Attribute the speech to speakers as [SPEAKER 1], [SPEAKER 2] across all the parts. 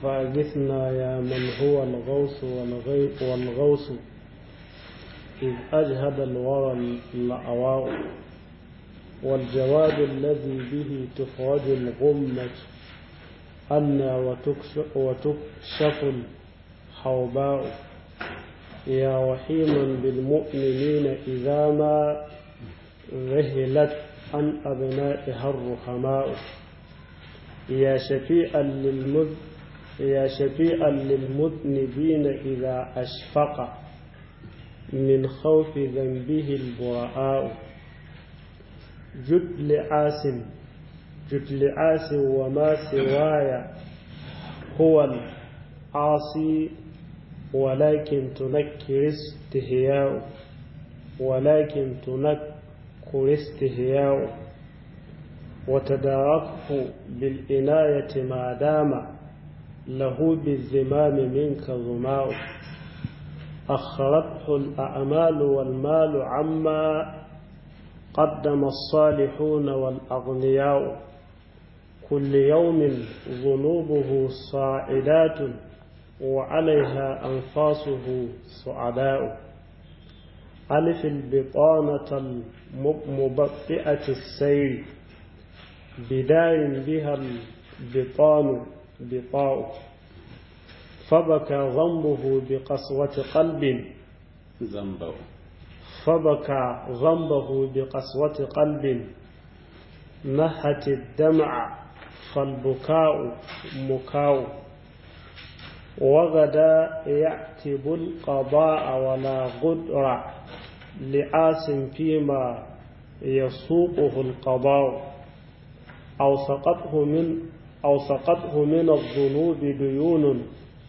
[SPEAKER 1] فأغثنا يا من هو الغوث والغي- والغوث إذ أجهد الورى الأواء والجواد الذي به تخرج الغمة أنا وتكشف, وتكشف الحوباء يا وحيما بالمؤمنين إذا ما ذهلت عن أبنائها الرحماء يا شفيعا للمذ يا شفيعا للمذنبين إذا أشفق من خوف ذنبه البراء جد لعاس جد لعاس وما سواي هو العاصي ولكن تنكر استهياء ولكن تنكر استهياء وتداركه بالعناية ما دام له بالزمام منك ظماء أخرته الأعمال والمال عما قدم الصالحون والأغنياء كل يوم ذنوبه صاعدات وعليها أنفاسه صعداء ألف البطانة المبطئة السير بدار بها البطان بطاء فبكى ذنبه بقسوة قلب
[SPEAKER 2] ذنبه
[SPEAKER 1] فبكى ذنبه بقسوة قلب نهت الدمع فالبكاء مكاء وغدا يعتب القضاء ولا غدر لآس فيما يسوقه القضاء أو سقطه من أو سقطه من الذنوب ديون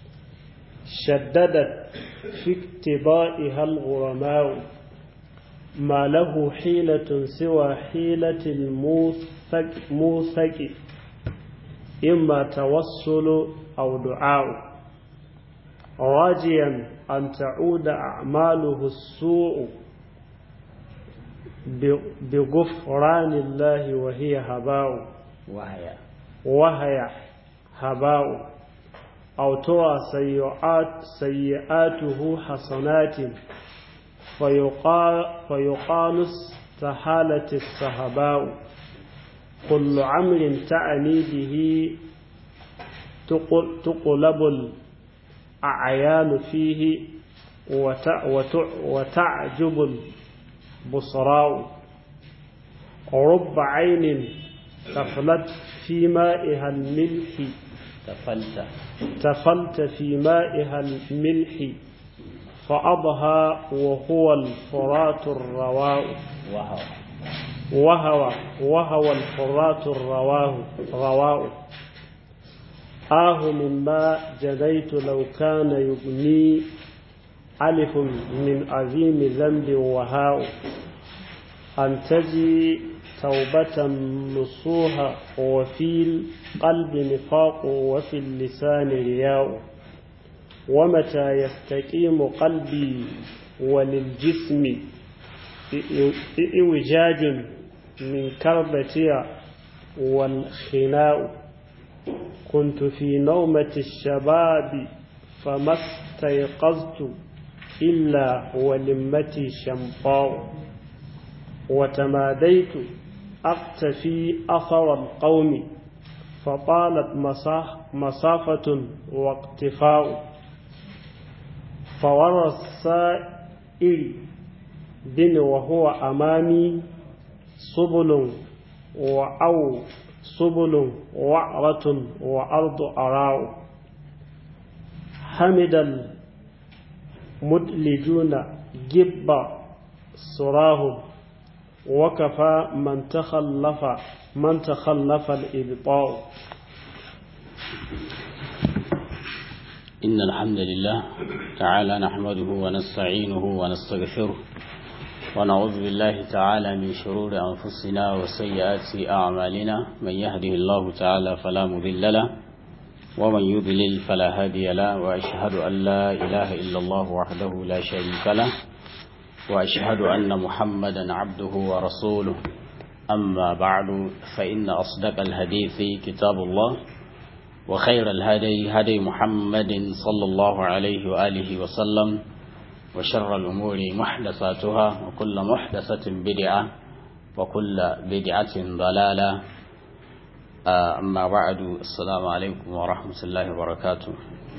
[SPEAKER 1] شددت في اقتضائها الغرماء ما له حيلة سوى حيلة الموثق موثق إما توسل أو دعاء راجيا أن تعود أعماله السوء بغفران الله وهي هباء
[SPEAKER 2] وهي
[SPEAKER 1] وهي هباء أو ترى سيئات سيئاته حسنات فيقال, فيقال استحالت السهباء كل عمر تعني به تقل تقلب الأعيان فيه وتعجب البصراء رب عين تفلت في مائها الملح
[SPEAKER 2] تفلت
[SPEAKER 1] تفلت في مائها الملح فأضهى وهو الفرات الرواء
[SPEAKER 2] وهو
[SPEAKER 1] وهو وهو الفرات الرواه رواء آه مما جنيت لو كان يبني ألف من عظيم ذنب وهاء أن تجي توبة نصوها وفي القلب نفاق وفي اللسان رياء ومتى يستقيم قلبي وللجسم إوجاج من كربتي والخناء كنت في نومة الشباب فما استيقظت إلا ولمتي شمطاء وتماديت أقتفي أثر القوم فطالت مسافة واقتفاء فورى السائل بن وهو أمامي سبل وأو سبل وعرة وأرض أراء حمد المدلجون جب سراهم وكفى من تخلف من تخلف الإبطاء
[SPEAKER 2] إن الحمد لله تعالى نحمده ونستعينه ونستغفره ونعوذ بالله تعالى من شرور أنفسنا وسيئات أعمالنا من يهده الله تعالى فلا مضل له ومن يضلل فلا هادي له وأشهد أن لا إله إلا الله وحده لا شريك له وأشهد أن محمدا عبده ورسوله أما بعد فإن أصدق الحديث كتاب الله وخير الهدي هدي محمد صلى الله عليه وآله وسلم وشر الأمور محدثاتها وكل محدثة بدعة وكل بدعة ضلالة أما بعد السلام عليكم ورحمة الله وبركاته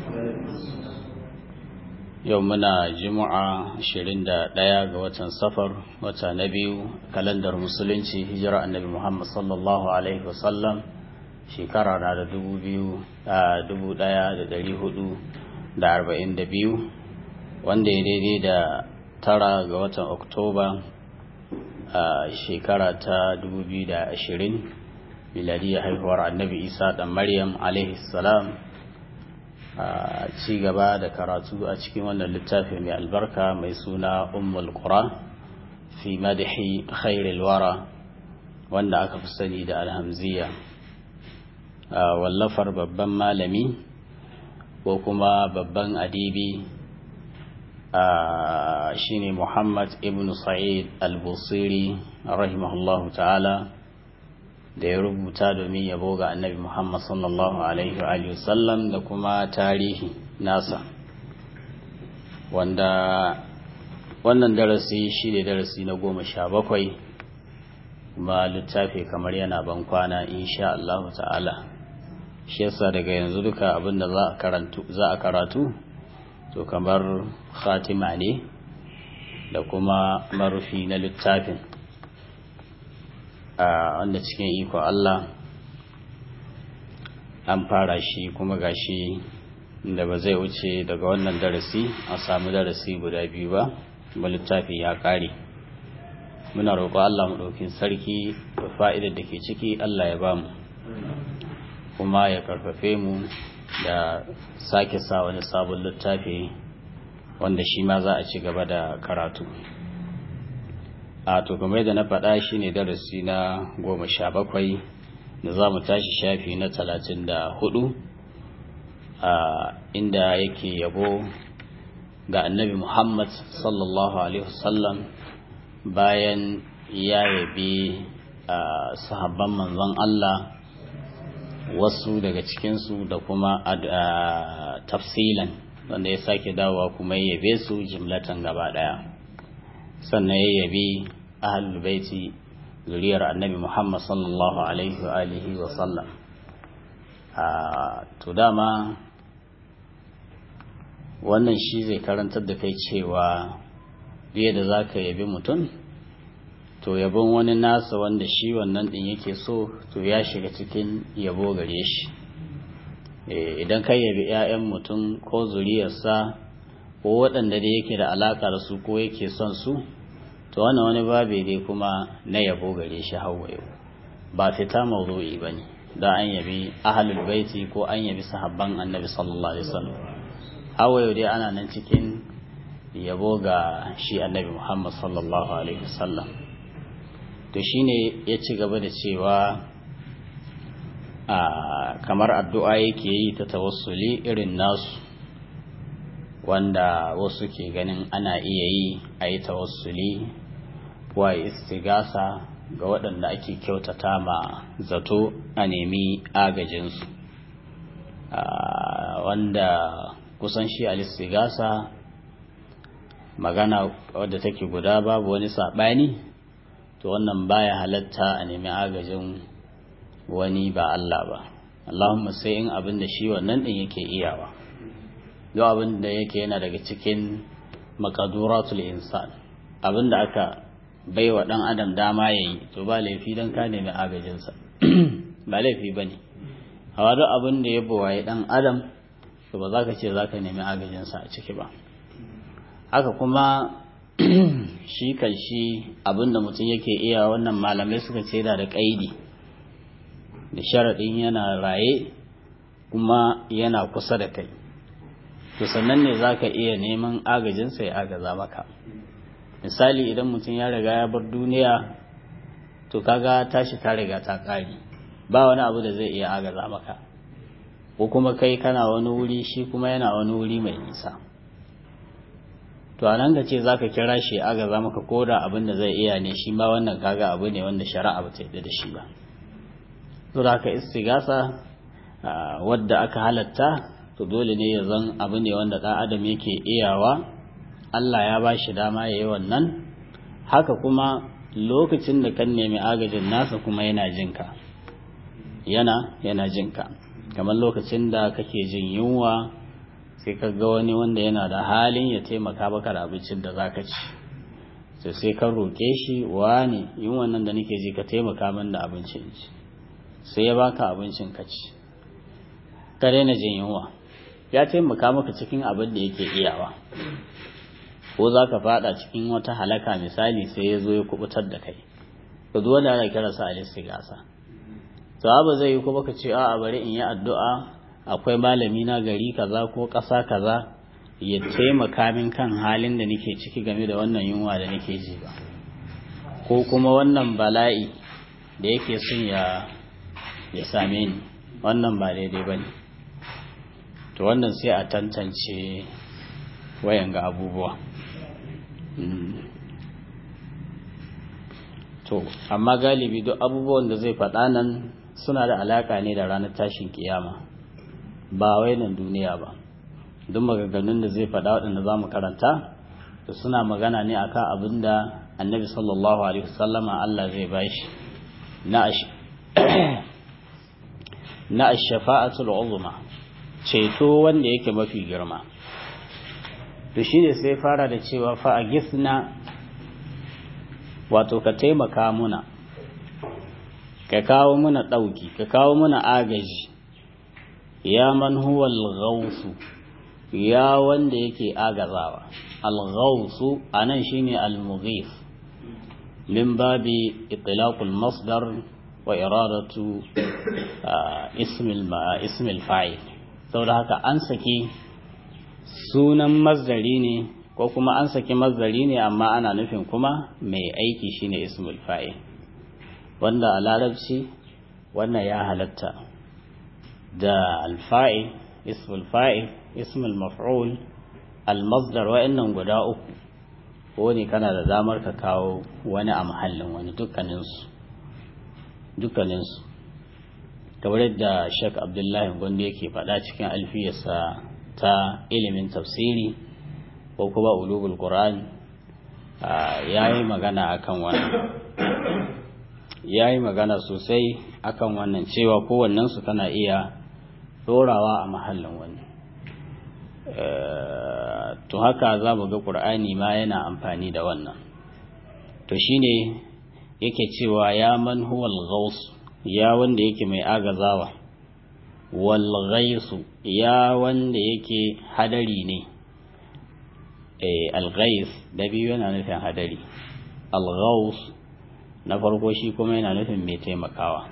[SPEAKER 2] يومنا جمعة شرين دايا وطن سفر وطن نبي كالندر مسلنشي هجرة النبي محمد صلى الله عليه وسلم shekara na da dubu biyu a dubu daya da dari hudu da arba'in da biyu wanda ya daidai da tara ga watan oktoba a shekara ta dubu biyu da ashirin miladiyar haihuwar annabi isa dan maryam salam a ci gaba da karatu a cikin wannan littafi mai albarka mai suna ummul qura fi madahi khairil wara wanda aka fi sani da alhamziya wallafar babban malami ko kuma babban adibi shine Muhammad ibn Sa'id al-Busiri rahimahullahu ta'ala da ya rubuta domin yabo ga annabi Muhammad sallallahu alaihi wa sallam da kuma tarihi nasa wanda wannan darasi shi ne darasi na goma sha bakwai kuma littafi kamar yana ban kwana insha Allah ta'ala shi yasa daga yanzu duka abinda za a karatu za a karatu to kamar khatima ne da kuma marufi na littafin a wanda cikin iko Allah an fara shi kuma gashi da ba zai wuce daga wannan darasi a samu darasi guda biyu ba kuma littafi ya kare muna roƙo Allah mu ɗaukin sarki da fa'idar da ke ciki Allah ya bamu kuma ya karfafe mu da sake sa wani sabon littafi wanda shi ma za a ci gaba da karatu a to kamar da na faɗa shi ne darasi na goma sha bakwai da za mu tashi shafi na talatin da hudu a inda yake yabo ga annabi muhammad sallallahu alaihi wasallam bayan ya yabi sahabban manzon allah wasu daga cikinsu da kuma tafsilan wanda ya sake dawowa kuma ya yabe su jimlatan gaba daya sannan ya yabi ahlul baiti zuriyar annabi Muhammad sallallahu alaihi wa alihi wa sallam to dama wannan shi zai karantar da kai cewa biye da za ka yabi mutum to yabon wani nasa wanda shi wannan din yake so to ya shiga cikin yabo gare shi idan ka yabi 'ya'yan mutum ko zuriyarsa ko waɗanda da yake da alaƙa da su ko yake son su to wannan wani babe dai kuma na yabo gare shi hawa yau ba fita mawdu'i ba ne da an yabi ahlul baiti ko an yabi sahabban annabi sallallahu alaihi wasallam hawa yau dai ana nan cikin yabo ga shi annabi muhammad sallallahu alaihi wasallam to shine ya ci gaba da cewa a kamar addu'a yake yi ta tawassuli irin nasu wanda wasu ke ganin ana iya yi a yi tawassuli wa istigasa ga waɗanda ake kyautata ma zato a nemi agajinsu wanda kusan shi al-istigasa magana wadda take guda babu wani saɓani to wannan baya halatta a nemi agajin wani ba Allah ba Allahumma sai in abin da shi wannan din yake iyawa duk abin da yake yana daga cikin makaduratul insan abin da aka baiwa dan adam dama yayi to ba laifi dan ka nemi agajinsa ba laifi bane hawa duk abin da ya buwaye dan adam to ba za ka ce za ka nemi agajinsa a ciki ba haka kuma shi kan shi abinda mutum yake iya wannan malamai suka ce da da kaidi da sharaɗin yana raye kuma yana kusa da kai to sannan ne za ka iya neman agajinsa ya agaza maka misali idan mutum ya riga ya bar duniya to kaga tashi ta riga ta ƙare ba wani abu da zai iya agaza maka ko kuma kai kana wani wuri shi kuma yana wani wuri mai nisa to a nan ga ce za ka kira shi agaza maka ko da abin da zai iya ne shi ma wannan kaga abu ne wanda shari'a ba ta yadda da shi ba to da haka istigasa wadda aka halatta to dole ne ya zan abu ne wanda ɗan adam yake iyawa Allah ya ba shi dama ya yi wannan haka kuma lokacin da kan nemi agajin nasa kuma yana jinka yana yana jinka kamar lokacin da kake jin yunwa sai ka ga wani wanda yana da halin ya taimaka baka da abincin da zaka ci sai sai ka roƙe shi wani yunwan nan da nake ji ka taimaka min da abincin ci sai ya baka abincin ka ci ka daina jin yunwa ya taimaka maka cikin abin da yake iyawa ko za ka fada cikin wata halaka misali sai ya zo ya kubutar da kai ka zo da ana kira sa alistigasa to ba zai yi kuma ka ce a bari in yi addu'a akwai malami na gari kaza ko ƙasa kaza ya taimaka min kan halin da nake ciki game da wannan yunwa da nake ji ba ko kuma wannan bala'i da yake son ya ya same ni wannan ba daidai ba ne to wannan sai a tantance wayan ga abubuwa to amma galibi duk abubuwan da zai faɗa nan suna da alaƙa ne da ranar tashin kiyama ba wai nan duniya ba duk maganganun da zai faɗa waɗanda za mu karanta da suna magana ne akan abin da annabi sallallahu alaihi wasallama Allah zai bashi na na ash-shafa'atul uzma ceto wanda yake mafi girma to shine sai fara da cewa fa agisna wato ka taimaka muna ka kawo muna ɗauki ka kawo muna agaji ya man huwa al ya wanda yake agazawa al-ghawsu anan shine al-mughith min babi itlaq al-masdar wa iradatu ism ism al-fa'il saboda haka an saki sunan mazdari ne ko kuma an saki mazdari ne amma ana nufin kuma mai aiki shine ismul fa'il wanda a larabci wannan ya halatta da alfa'il ismul fa'il ismul maf'ul almasdar wa'annan guda uku ko ne kana da damar ka kawo wani a mahallin wani dukkaninsu dukkaninsu kamar yadda shek abdullahi gondo yake faɗa cikin alfiyarsa ta ilimin tafsiri ko kuma ulugul qur'an ya yi magana akan wannan ya yi magana sosai akan wannan cewa kowannensu kana iya dorawa a mahallin wani to haka za mu ga ƙur'ani ma yana amfani da wannan to shine yake cewa ya man huwal ghaus ya wanda yake mai agazawa wal ghaisu ya wanda yake hadari ne eh al ghais da biyu yana nufin hadari al ghaus na farko shi kuma yana nufin mai taimakawa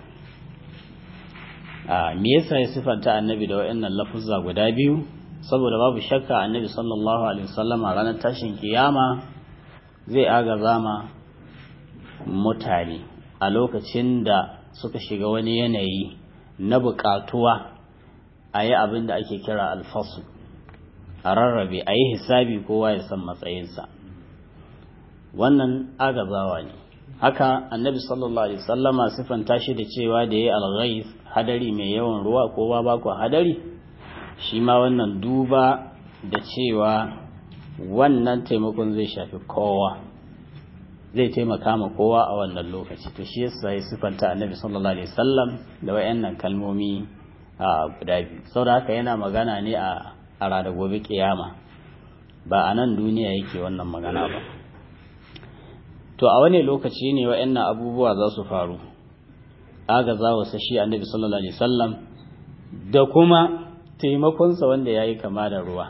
[SPEAKER 2] a me yasa ya sifanta annabi da waɗannan lafuzza guda biyu saboda babu shakka annabi sallallahu alaihi wasallam a ranar tashin kiyama zai agaza ma mutane a lokacin da suka shiga wani yanayi na buƙatuwa a yi abin da ake kira alfasu a rarrabe a yi hisabi kowa ya san matsayinsa wannan agazawa ne haka annabi sallallahu alaihi wasallama sifanta shi da cewa da yayi al-ghayth hadari mai yawan ruwa ko ba ba ku hadari shi ma wannan duba da cewa wannan taimakon zai shafi kowa zai taimaka ma kowa a wannan lokaci to shi yasa ya sifanta annabi sallallahu alaihi wasallam da wayannan kalmomi a guda biyu saboda haka yana magana ne a a ranar gobe kiyama ba a nan duniya yake wannan magana ba to a wani lokaci ne wa'annan abubuwa za su faru agaza wa sashi annabi sallallahu alaihi wasallam da kuma taimakonsa wanda ya yi kama da ruwa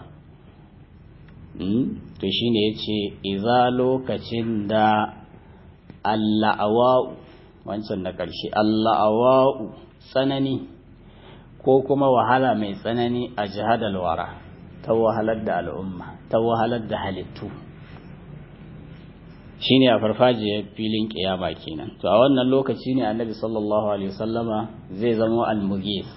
[SPEAKER 2] to shine ya ce iza lokacin da alla'awa'u wancan na ƙarshe alla'awa'u tsanani ko kuma wahala mai tsanani a jihadal wara ta wahalar da al'umma ta wahalar da halittu shine a farfajiyar filin kiyama kenan to a wannan lokaci ne annabi sallallahu alaihi wasallama zai zama almughis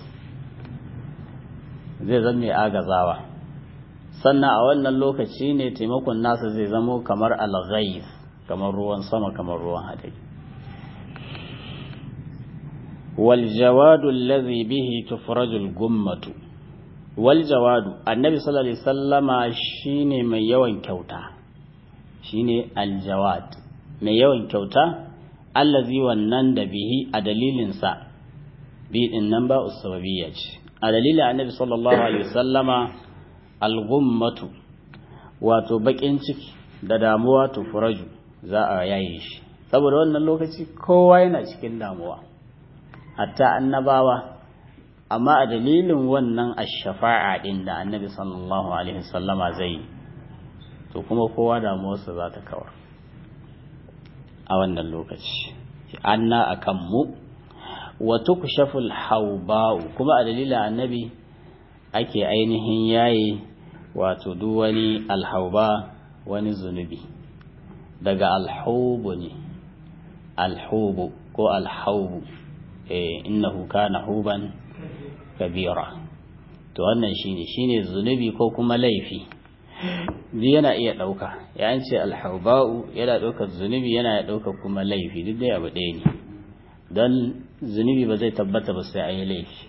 [SPEAKER 2] zai zama mai agazawa sannan a wannan lokaci ne taimakon nasa zai zama kamar alghayth kamar ruwan sama kamar ruwan hadari wal jawadu allazi bihi tufrajul gummatu wal jawadu annabi sallallahu alaihi wasallama shine mai yawan kyauta shine al jawad mai yawan kyauta allazi wannan da bihi a dalilin sa bi din nan ba usbabiyya ce a dalilin annabi sallallahu alaihi wasallama al gummatu wato bakin ciki da damuwa tufraju za a yaye shi saboda wannan lokaci kowa yana cikin damuwa hatta annabawa amma a dalilin wannan ashafa'a din da annabi sallallahu alaihi wasallama zai to kuma kowa damuwarsa za ta kawar a wannan lokaci anna akan mu wa tukshaful hauba'u kuma a dalilin annabi ake ainihin yayi wato duk wani alhauba wani zunubi daga alhaubu ne alhubu ko alhaubu eh innahu kana huban kabira to wannan shine shine zunubi ko kuma laifi duk yana iya dauka ya ce alhauba'u yana daukar zunubi yana daukar kuma laifi duk dai abu ɗaya ne don zunubi ba zai tabbata ba sai ayi laifi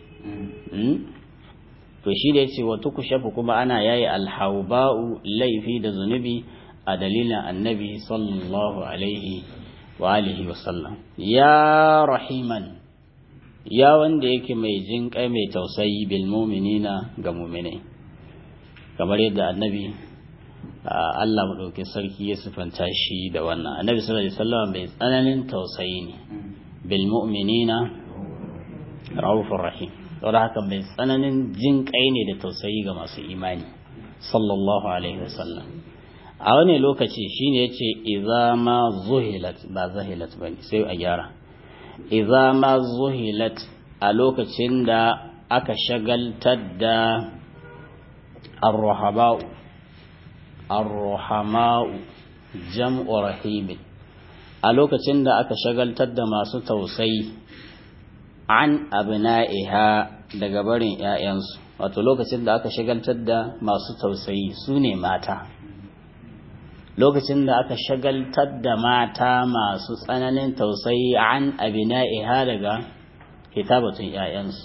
[SPEAKER 2] to shi da yace wa tukushafu kuma ana yayi alhauba'u laifi da zunubi a dalilin annabi sallallahu alaihi wa alihi wa sallam ya rahiman ya wanda yake mai jin kai mai tausayi bil mu'minina ga mu'minai kamar yadda annabi Allah madaukakin sarki ya sifanta shi da wannan annabi sallallahu alaihi wasallam mai tsananin tausayi ne bil mu'minina raufur rahim saboda haka mai tsananin jin kai ne da tausayi ga masu imani sallallahu alaihi wasallam a wani lokaci shine yace idza ma zuhilat ba zahilat bane sai a gyara idza ma zuhilat a lokacin da aka shagaltar da ar-rahaba'u ar-rahama'u jam'u rahimin a lokacin da aka shagaltar da masu tausayi an abna'iha daga barin ‘ya'yansu wato lokacin da aka shagaltar da masu tausayi su ne mata lokacin da aka shagaltar da mata masu tsananin tausayi an abna'iha daga kitabatun ‘ya'yansu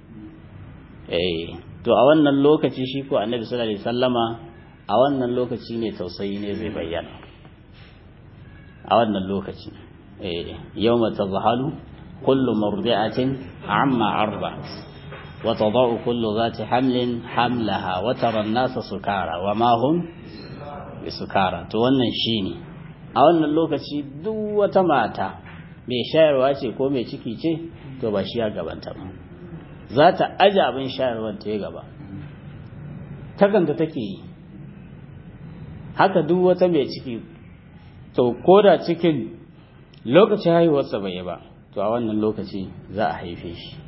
[SPEAKER 2] to a wannan lokaci shi ko annabi sallallahu alaihi sallama a wannan lokaci ne tausayi ne zai bayyana a wannan lokaci yau mata zahalu كل مرضعة عما أرضعت وتضع كل ذات حمل حملها وترى الناس سكارى وما هم بسكارى to wannan shine a wannan lokaci duk wata mata mai shayarwa ce ko mai ciki ce to ba shi ya gabanta ba za ta aje abin shayarwar ta ya gaba takan da take yi haka duk wata mai ciki to koda cikin lokacin haihuwarsa bai yi ba to a wannan lokaci za a haife shi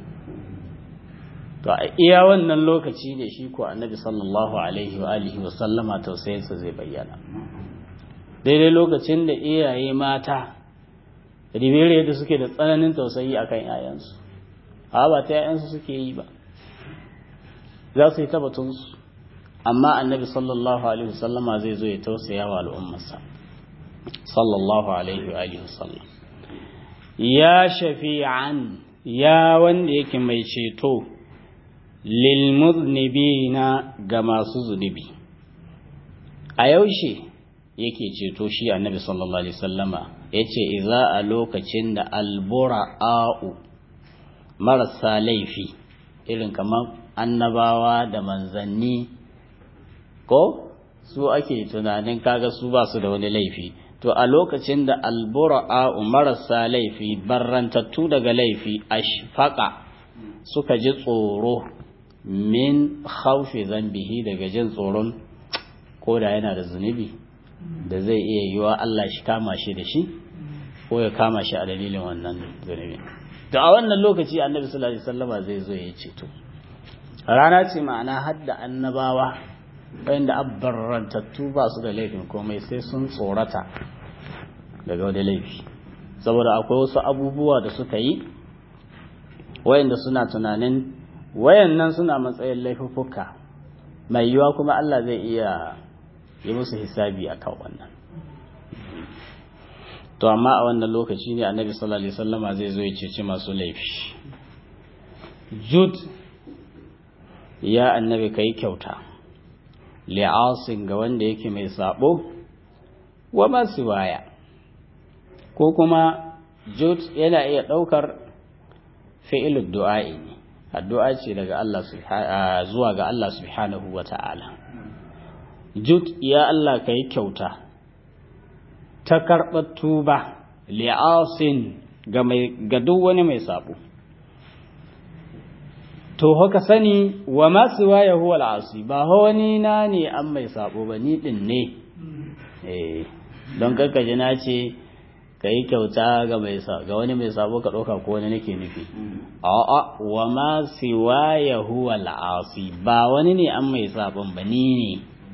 [SPEAKER 2] to a iya wannan lokaci ne shi ko annabi sallallahu alaihi wa alihi wa sallama tausayinsa zai bayyana daidai lokacin da iyaye mata ribere da suke da tsananin tausayi akan yayansu a ba ta yayansu suke yi ba za su yi tabbatunsu amma annabi sallallahu alaihi wa sallama zai zo ya tausaya wa al'ummarsa sallallahu alaihi wa alihi wa sallam ya shafi'an ya wanda yake mai ceto lilmuznibina ga masu zunubi a yaushe yake ceto shi annabi sallallahu alaihi wasallama yace idza a lokacin da albura'u marasa laifi irin kamar annabawa da manzanni ko su ake tunanin kaga su ba su da wani laifi to a lokacin da albura'a marasa laifi barrantattu daga laifi ashfaqa suka ji tsoro min khawfi zambihi daga jin tsoron ko da yana da zunubi da zai iya yiwa Allah shi kama shi da shi ko ya kama shi a dalilin wannan zunubi to a wannan lokaci annabi sallallahu alaihi wasallama zai zo ya ceto rana ce ma'ana hadda annabawa wanda abbarrantattu ba su da laifin komai sai sun tsorata daga wani laifi saboda akwai wasu abubuwa da suka yi wayanda suna tunanin wayannan suna matsayin laifuffuka mai yiwa kuma Allah zai iya yi musu hisabi a kan wannan to amma a wannan lokaci ne annabi sallallahu alaihi wasallama zai zo ya ceci masu laifi jud ya annabi kai kyauta li'asin ga wanda yake mai sabo wa masu waya ko kuma jud yana iya ɗaukar fi'ilud du'a'i ne addu'a ce daga Allah zuwa ga Allah subhanahu wa ta'ala jud ya Allah ka yi kyauta ta karɓar tuba li'asin ga duk wani mai sabo to haka sani wa masu waya huwa al'asi ba wani na ne an mai sabo ba ni ɗin ne don karkaji na ce ka yi kyauta ga wani mai sabo ka ɗauka ko wani nake nufi a'a wa ma siwa ya huwa al'asi ba wani ne an mai sabon ba ni ne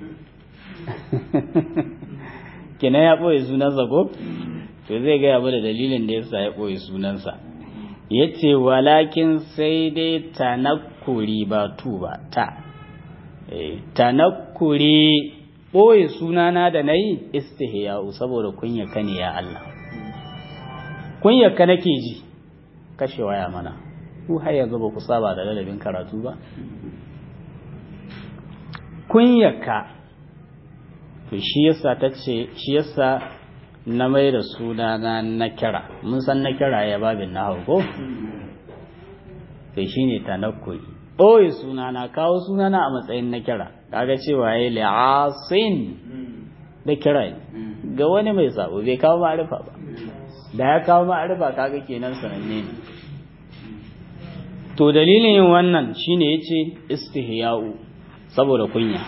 [SPEAKER 2] kina ya ɓoye sunansa ko to zai gaya ba da dalilin da yasa ya ɓoye sunansa ya ce walakin sai dai tanakuri ba tu ba ta tanakuri ɓoye sunana da na yi istihya'u saboda kunyaka ne ya Allah kunyaka nake ji kashe waya mana ku har yanzu ba ku saba da ladabin karatu ba kunyaka to shi yasa ta ce shi yasa na mai da sunana na kira mun san na kira ya babin na ko to shine tanakkuri ɓoye sunana kawo sunana a matsayin na kira kaga cewa ya li'asin da kira ga wani mai sabo bai kawo ma'arifa ba da ya kawo ma'arifa kaga kenan sananne ne to dalilin yin wannan shine yace istihya'u saboda kunya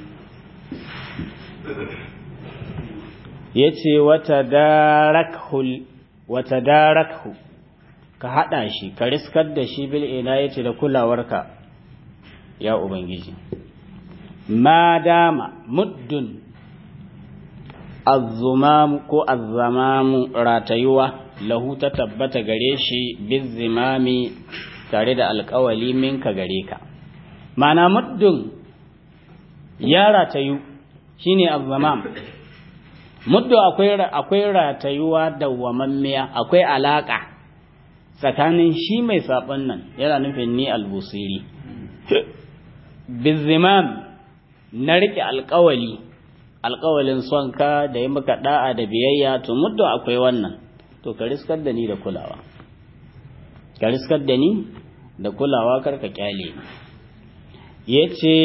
[SPEAKER 2] yace wata darakhu wata darakhu ka hada shi ka riskar da shi bil ina yace da kulawarka ya ubangiji ma dama muddun azzumamu ko azzamamu ratayuwa lahu ta tabbata gare shi bizimami tare da alkawali minka gare ka mana muddun ya ratayu shine azzamam muddu akwai akwai ratayuwa dawwamammiya akwai alaka tsakanin shi mai sabon nan yana nufin ni albusiri bizimam na rike alkawali alkawalin son ka da yi maka da'a da biyayya to muddu akwai wannan to ka riskar da ni da kulawa ka riskar da ni da kulawa kar ka kyale yace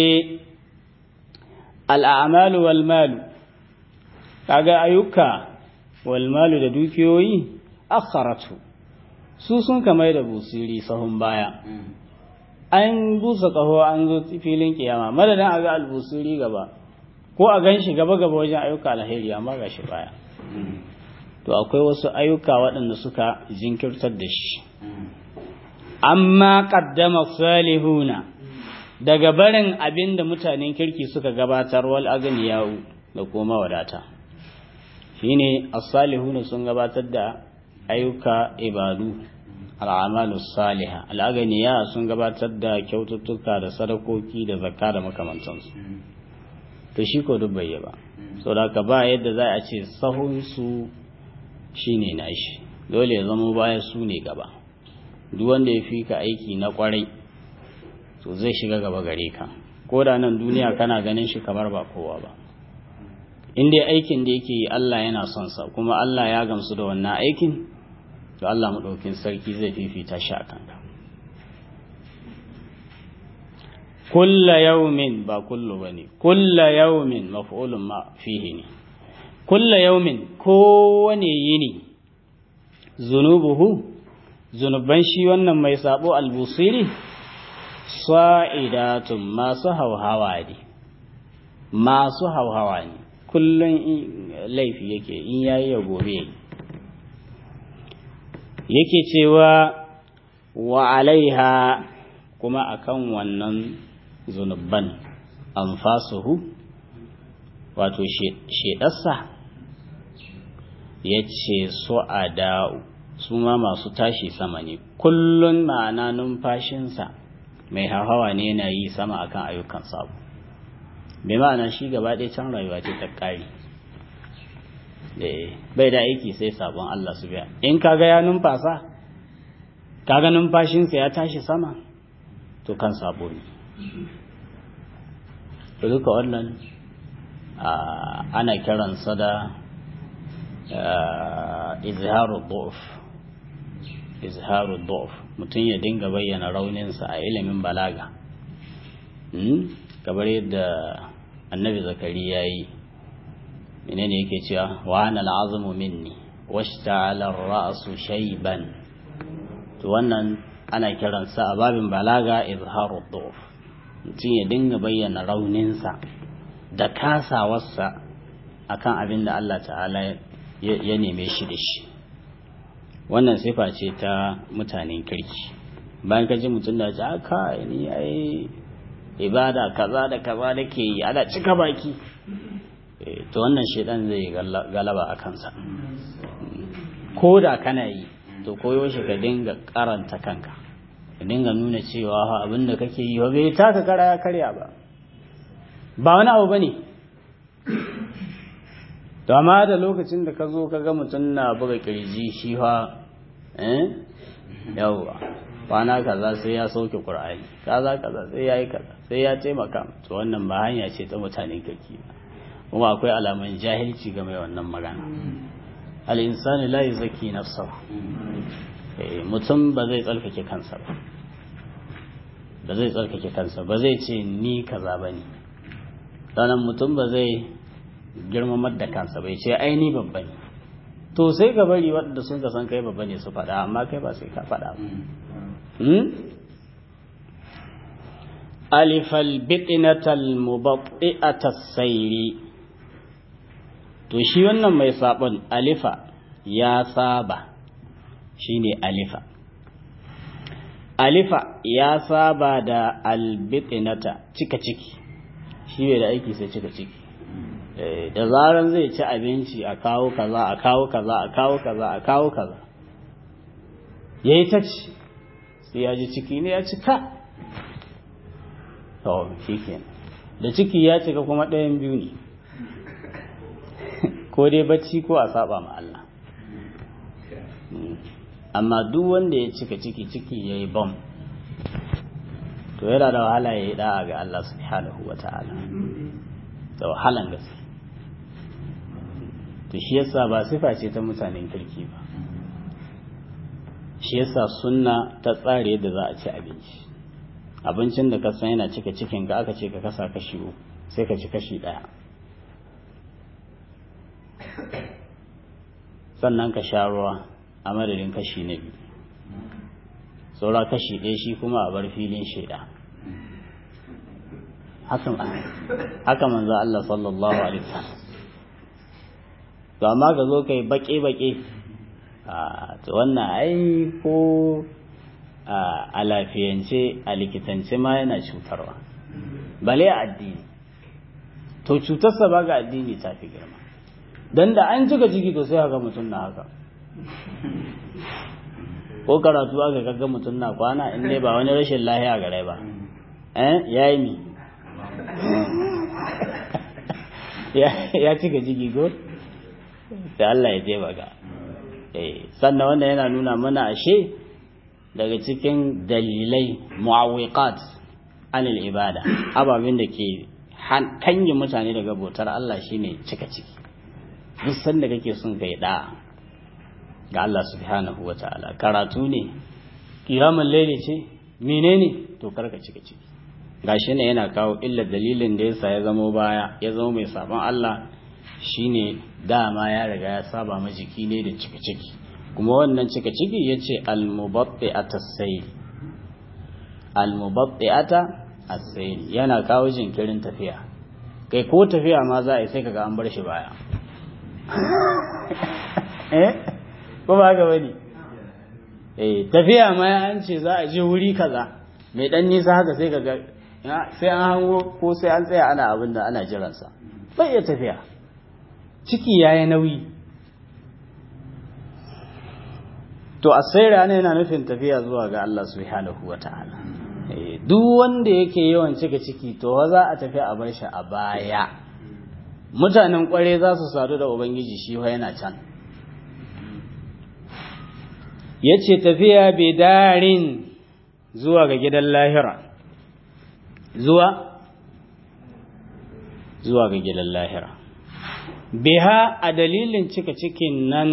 [SPEAKER 2] al'amalu wal malu kaga ayyuka wal malu da dukiyoyi akharatu su sun kamar da busiri sahun baya an busa kaho an zo filin kiyama madadin a ga albusiri gaba ko a gan shi gaba gaba wajen ayyuka alheri amma ga shi baya to akwai wasu ayyuka waɗanda suka jinkirtar da shi amma qaddama salihuna daga barin abin da mutanen kirki suka gabatar wal agniyau da kuma wadata shine as-salihuna sun gabatar da ayyuka ibadu al'amalu salihah al'aganiya sun gabatar da kyaututtuka da sadakoki da zakka da makamantansu to shi ko duk bai ba saboda ka ba yadda za a ce sahun su shine nashi dole ya zama baya su ne gaba duk wanda ya fi ka aiki na kwarai to zai shiga gaba gare ka ko da nan duniya kana ganin shi kamar ba kowa ba in dai aikin da yake yi Allah yana son sa kuma Allah ya gamsu da wannan aikin to Allah maɗaukin sarki zai fifita shi a kanka kulla yaumin ba kullu ba ne kulla yaumin maf'ulun ma fihi ne kulla yaumin kowane yini zunubuhu zunuban shi wannan mai sabo albusiri sa'idatun masu hauhawa ne masu hauhawa ne kullum laifi yake in yayi ya gobe yake cewa wa alaiha kuma akan wannan zunubban anfasuhu wato shedarsa ya ce su'ada'u su ma masu tashi sama ne kullun ma'ana numfashinsa mai hawa ne yana yi sama akan ayyukan sabu bai ma'ana shi gaba ɗaya can rayuwa ce ta ƙari bai da aiki sai sabon Allah su biya in kaga ya numfasa kaga numfashinsa ya tashi sama to kan sabo ne to duka wannan ana kiransa da izharu du'f izharu du'f mutum ya dinga bayyana rauninsa a ilimin balaga kamar yadda annabi zakari ya yi menene yake cewa wa ana al'azmu minni washta'ala ar-ra'su shayban to wannan ana kiransa a babin balaga izharu dhuf mutum ya dinga bayyana rauninsa da kasawarsa akan abin da Allah ta'ala ya neme shi da shi wannan sifa ce ta mutanen kirki bayan ka ji mutum da ji aka ni ai ibada kaza da kaza nake yi ana cika baki to wannan shedan zai galaba a kansa ko da kana yi to koyo shi ka dinga karanta kanka ka dinga nuna cewa abin da kake yi bai taka kara ya karya ba ba wani abu bane to amma da lokacin da ka zo ka ga mutum na buga kirji shi fa eh yawwa kwana kaza sai ya sauke qur'ani kaza kaza sai ya yi kaza sai ya taimaka to wannan ba hanya ce ta mutanen kirki kuma akwai alaman jahilci ga mai wannan magana al-insani la yuzaki nafsahu mutum ba zai tsarkake kansa ba ba zai tsarkake kansa ba zai ce ni kaza bane sannan mutum ba zai girmamar da kansa bai ce ai ni babba ne to sai ka bari waɗanda sun ka san kai babba ne su faɗa amma kai ba sai ka faɗa ba alifal biqinatal mubatti'atas sayri to shi wannan mai sabon alifa ya saba shine alifa alifa ya saba da albiqinata cika ciki shi bai da aiki sai cika ciki da zaran zai ci abinci a kawo kaza a kawo kaza a kawo kaza a kawo kaza yayi ta ci sai ya ji ciki ne ya cika to shikenan da ciki ya cika kuma ɗayan biyu ne ko dai bacci ko a saba ma Allah amma duk wanda ya cika ciki ciki ya yi bam to yana da wahala ya yi da'a ga Allah subhanahu wa ta'ala da wahalan gaske to shi yasa ba sifa ce ta mutanen kirki ba shi yasa sunna ta tsare yadda za a ci abinci abincin da ka san yana cika cikin ka aka ce ka kasa kashi uku sai ka ci kashi ɗaya sannan ka sha ruwa a madadin kashi na biyu saura kashi ɗaya shi kuma a bar filin shaida haka manzo Allah sallallahu alaihi wasallam to amma ka zo kai baƙe-baƙe to wannan ai ko a lafiyance a likitance ma yana cutarwa bale a addini to cutarsa ba ga addini ta fi girma don da an cika ciki to sai haka mutum na haka ko karatu aka kaga mutum na kwana in dai ba wani rashin lahiya gare ba eh yayi mi ya cika ciki ko sai Allah ya je baga eh sannan wannan yana nuna mana ashe daga cikin dalilai mu'awwiqat anil ibada ababen da ke kanyi mutane daga bautar Allah shine cika ciki duk sanda kake son kai da ga Allah subhanahu wataala karatu ne kiyamul laili ce menene to karka cika ciki gashi ne yana kawo illa dalilin da yasa ya zama baya ya zama mai sabon Allah shine dama ya riga ya saba ma jiki ne da cika ciki kuma wannan cika ciki yace al-mubatti'ata as-sayl al-mubatti'ata as-sayl yana kawo jinkirin tafiya kai ko tafiya ma za a yi sai kaga an bar shi baya eh ko ba ga bane eh tafiya ma an ce za a je wuri kaza mai dan nisa haka sai kaga sai an hango ko sai an tsaya ana abin da ana jiransa bai iya tafiya ciki yayi nauyi to asaira ne yana nufin tafiya zuwa ga Allah subhanahu wataala duk wanda yake yawan cika ciki to za a tafi a bar shi a baya mutanen kware za su sadu da ubangiji shi yana can ya ce tafiya bidarin zuwa ga gidan lahira zuwa zuwa ga gidan lahira biha a dalilin cika cikin nan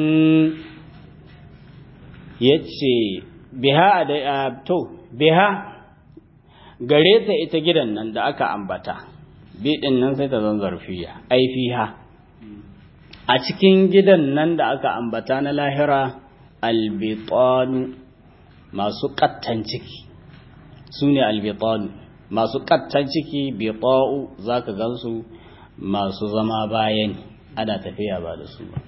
[SPEAKER 2] ya ce biha a to biha gare ta ita gidan nan da aka ambata biɗin nan sai ta zan zarfiya ai fiha a cikin gidan nan da aka ambata na lahira albitanu masu kattan ciki su ne albitanu masu kattan ciki bita'u za ka gansu masu zama bayan ana tafiya ba da su ba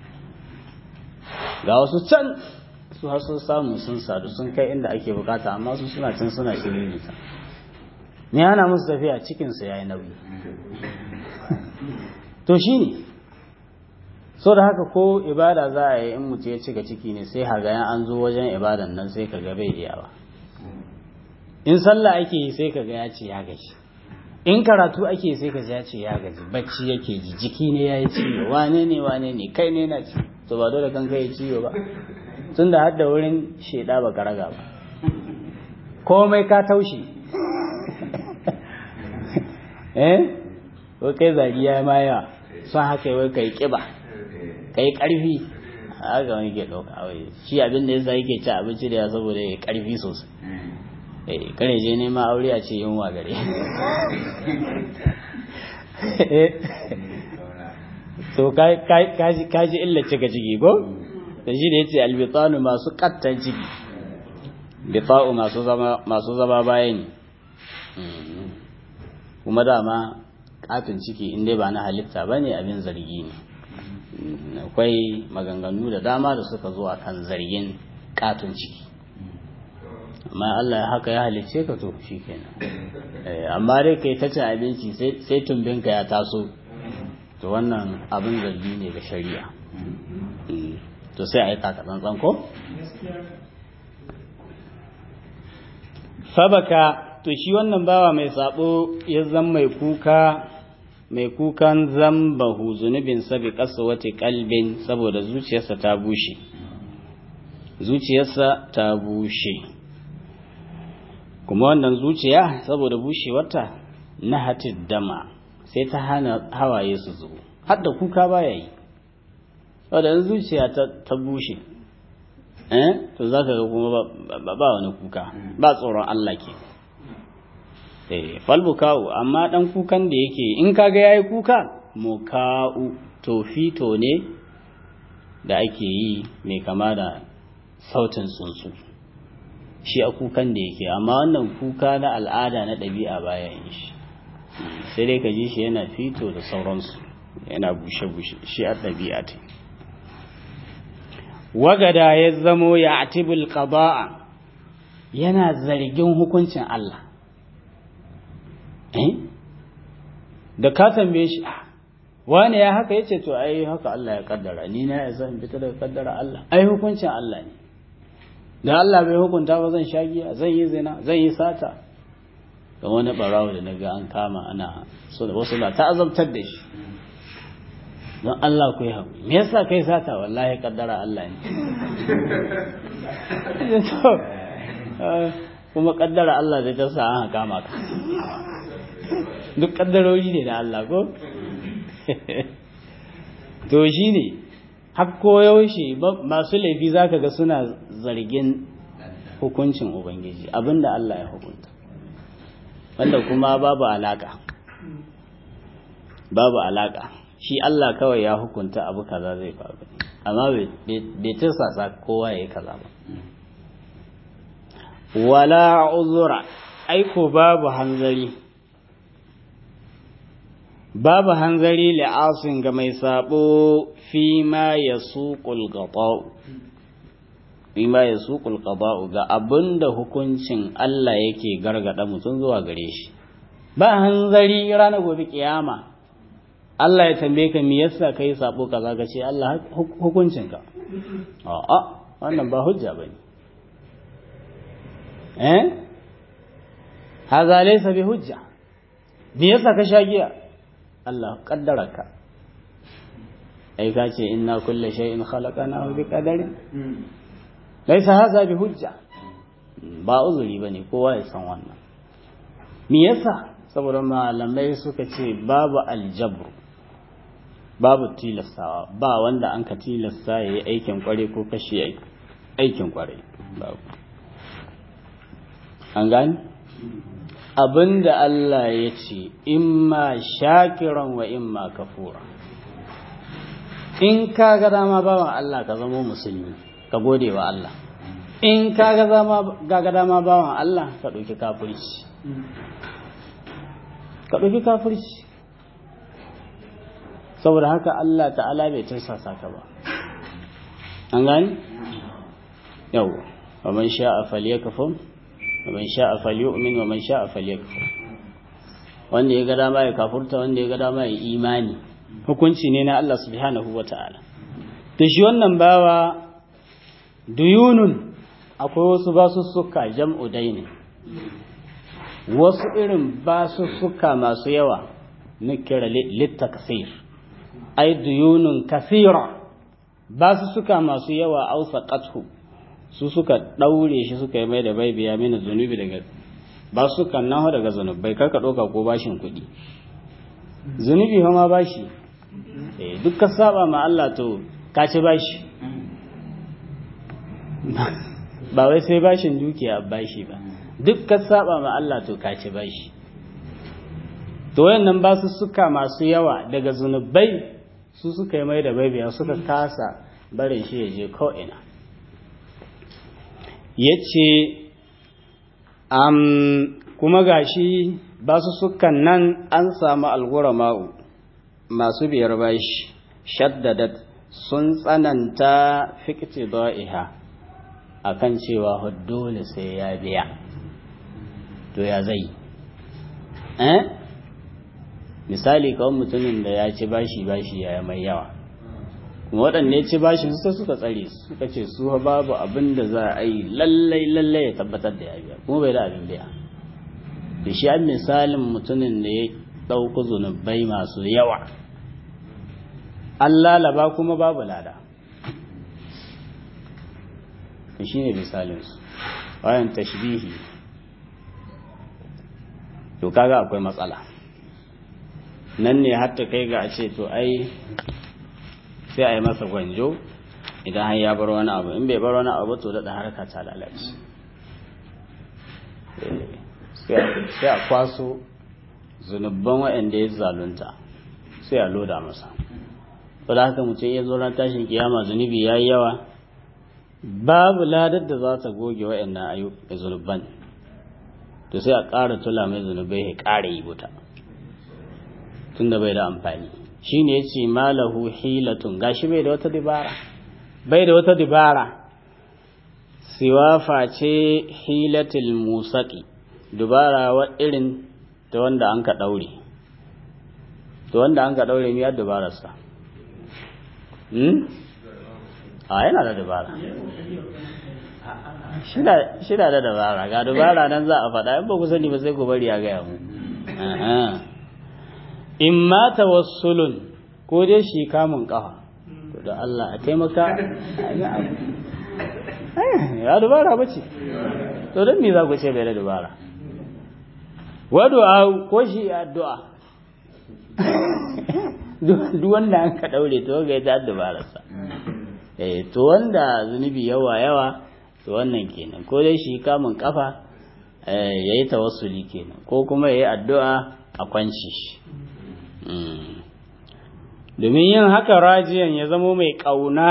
[SPEAKER 2] ga wasu can su har sun samu sun sadu sun kai inda ake bukata amma su suna can suna shirin nisa ne ana musu tafiya cikinsu ya yi nauyi to shi ne so da haka ko ibada za a yi in mutu ya cika ciki ne sai hagayen an zo wajen ibadan nan sai ka ga bai iyawa in sallah ake yi sai ka ga ya ce ya gaji in karatu ake sai ka ya ce ya gaji bacci yake ji jiki ne ya yi ciwo wane ne wane ne kai ne na ci to ba dole kan kai ciwo ba tun da hadda wurin sheda ba ka raga ba komai ka taushe eh ko kai zariya ma yawa son haka wai kai kiba kai karfi haka wani ke ɗauka wai shi abin da yasa yake ci abinci da ya saboda ya karfi sosai eh kare je nema aure a ce yunwa gare to kaji illa cika ciki ko da shi da yace albitanu masu kattan ciki bita'u masu zama masu zama bayani kuma dama katon ciki in dai ba na halitta bane abin zargi ne akwai maganganu da dama da suka zo akan zargin katon ciki amma Allah haka ya halicce ka to shikenan amma dai kai ta cin abinci sai tumbinka ya taso to wannan abin zargi ne ga shari'a to sai a yi tsantsan ko sabaka to shi wannan bawa mai sabo ya zan mai kuka mai kukan zambahu zunubin sabi ƙasa wata kalbin saboda zuciyarsa ta bushe zuciyarsa ta bushe kuma wannan zuciya saboda bushewarta na hatid dama sai ta hana hawaye su zubo har da kuka baya yi wadda zuciya ta bushe eh to za ka ga kuma ba wani kuka ba tsoron Allah ke eh falbuka'u amma dan kukan da yake in kaga yayi kuka muka'u to fito ne da ake yi mai kama da sautin tsuntsu shi a kukan da yake amma wannan kuka na al'ada na ɗabi'a baya yin shi sai dai ka ji shi yana fito da sauransu yana bushe-bushe shi a ɗabi'a ta wagada ya zamo ya atibul qada'a yana zargin hukuncin Allah eh da ka tambaye shi wani ya haka yace to ai haka Allah ya kaddara ni na ya san fita daga kaddara Allah ai hukuncin Allah ne da Allah bai hukunta ba zan sha giya zan yi zina zan yi sata ga wani barawo da naga an kama ana so da wasu na ta azabtar da shi don Allah ku yi haƙuri me yasa kai sata wallahi kaddara Allah ne kuma kaddara Allah da ta sa an kama ka duk kaddarori ne da Allah ko to shi ne hakko yaushe masu laifi zaka ga suna zargin hukuncin ubangiji abinda Allah ya hukunta wanda kuma babu alaka babu alaka shi Allah kawai ya hukunta abu kaza zai faru amma bai tirsasa kowa ya yi kaza ba wala uzura aiko babu hanzari babu hanzari li'asin ga mai sabo fi ma ya suƙul gaɓa'u fi ma ya suƙul gaɓa'u ga abin da hukuncin Allah yake gargada mutum zuwa gare shi ba hanzari ranar gobe kiyama Allah ya tambaye ka me yasa kai sabo kaza ka ce Allah hukuncinka a'a wannan ba hujja bane eh haza laysa bi hujja me yasa ka sha giya Allah kaddaraka ai ka ce inna kulle shay'in khalaqnahu bi qadarin laisa haza bi hujja ba uzuri bane kowa ya san wannan me yasa saboda malamai suka ce babu aljabru babu tilastawa ba wanda an ka tilasta ya yi aikin kware ko kashe aikin kware babu an gani abinda Allah ya ce imma shakiran wa imma kafura in ka ga dama bawan Allah ka zama musulmi ka gode wa Allah in ka ga dama bawan Allah ka ɗauki kafirci ka ɗauki kafirci saboda haka Allah ta'ala bai tursasa ka ba an gani yau wa man sha'a falyakfur wa man sha'a falyu'min wa man sha'a falyakfur wanda ya ga dama ya kafurta wanda ya ga dama ya imani hukunci ne na Allah subhanahu wata'ala to shi wannan bawa duyunun akwai wasu basussuka jam'u daini wasu irin basussuka masu yawa na kira littakasir ai duyunun kasira basussuka masu yawa ausa qathu su suka daure shi suka yi mai da bai biya mini zunubi daga basukan nahu daga zunubai karka ɗauka ko bashin kuɗi zunubi ma bashi eh duk ka saba ma Allah to ka ci bashi ba wai sai bashin dukiya bashi ba duk ka saba ma Allah to ka ci bashi to wayannan ba su suka masu yawa daga zunubai su suka yi mai da baibiya suka kasa barin shi ya je ko'ina ya ce kuma gashi ba su sukan nan an samu algura ma'u masu biyar bashi shaddadat sun tsananta fikti ba'iha a kan cewa dole sai ya biya to ya zai eh misali kawai mutumin da ya ci bashi bashi ya mai yawa kuma waɗanda ci bashin su suka tsare suka ce su babu abin da za a yi lallai lallai ya tabbatar da ya biya kuma bai da abin biya da shi an misalin mutumin da ya ɗauku zunubai masu yawa an lalaba kuma babu lada shi ne misalinsu bayan tashbihi to kaga akwai matsala nan ne hatta kai ga a ce to ai sai a yi masa gwanjo idan har ya bar wani abu in bai bar wani abu to daɗa harka ta lalace sai a kwaso zunubban waɗanda ya zalunta sai a loda masa da haka mutum ya zo ran tashin kiyama zunubi ya yi yawa babu ladar da za ta goge waɗannan ayyukan zunubban to sai a ƙara tula mai zunubai ya ƙara yi wuta tunda bai da amfani shi ne ya ce malahu hilatun gashi bai da wata dibara bai da wata dibara siwa face hilatil musaki dubara wa irin ta wanda an ka ɗaure ta wanda an ka ɗaure miyar dubararsa a yana da dubara shida da dabara ga dubara nan za a faɗa in ba ku sani ba sai ku bari a gaya mu in ma tawassulun ko dai shi kamun kafa to da Allah a taimaka ya dubara ba ce to don me za ku ce bai da dubara wadu'a ko shi addu'a duk wanda an ka daure to ga ta dubararsa eh to wanda zunubi yawa yawa to wannan kenan ko dai shi kamun kafa yayi tawassuli kenan ko kuma yayi addu'a a kwanci shi domin yin haka rajiyan ya zamo mai ƙauna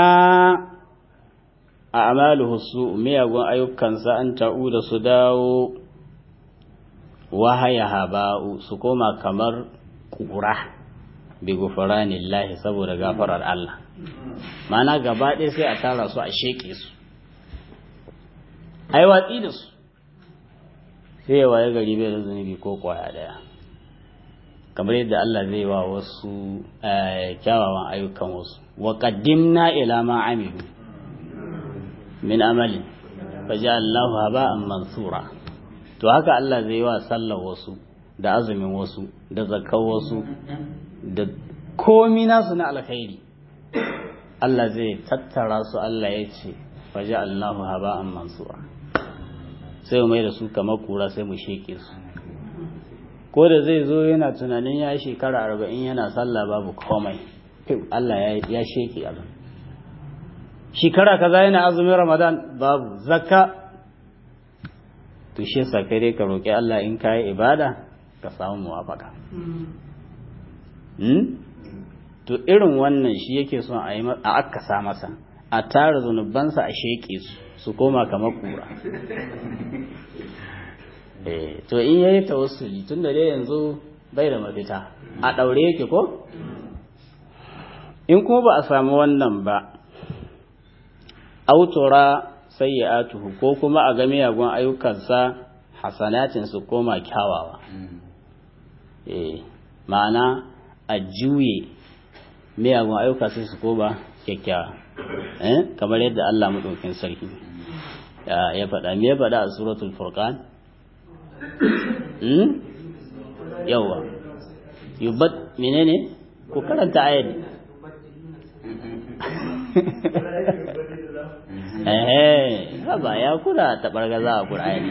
[SPEAKER 2] a amalu su miyagun ayyukansa an ta'u da su dawo wahaya haba'u su koma kamar ƙura bi gufuranillahi saboda gafarar Allah mana gaba ɗaya sai a tara su a sheƙe su ai watsi da su sai ya waye gari bai da zunubi ko kwaya ɗaya kamar yadda Allah zai wa wasu kyawawan ayyukan wasu wa qaddimna ila ma amilu min amalin faja'alnahu haba'an mansura to haka Allah zai wa sallar wasu da azumin wasu da zakar wasu da komi nasu na alkhairi Allah zai tattara su Allah ya ce faji Allahu haba'an mansura sai mai da su kamar kura sai mu sheke su ko da zai zo yana tunanin ya shekara arba'in yana sallah babu komai Allah ya sheke abin shekara kaza yana azumin ramadan babu zakka to shi yasa kai dai ka roƙi Allah in kai ibada ka samu muwafaka to irin wannan shi yake son a yi a akasa masa a tara zunubansa a sheƙe su su koma kamar kura to in yayi tawassuli tun da dai yanzu bai da mafita a ɗaure yake ko in kuma ba a samu wannan ba autora sayyi'atuhu ko kuma a ga miyagun ayyukansa hasanatin su koma kyawawa eh ma'ana a juye miyagun ayyuka sai su koma kyakkyawa eh kamar yadda Allah madaukakin sarki ya faɗa me ya faɗa a suratul furqan hmm yawa yubat menene ko karanta ayat eh haba ya kura ta bargaza a qur'ani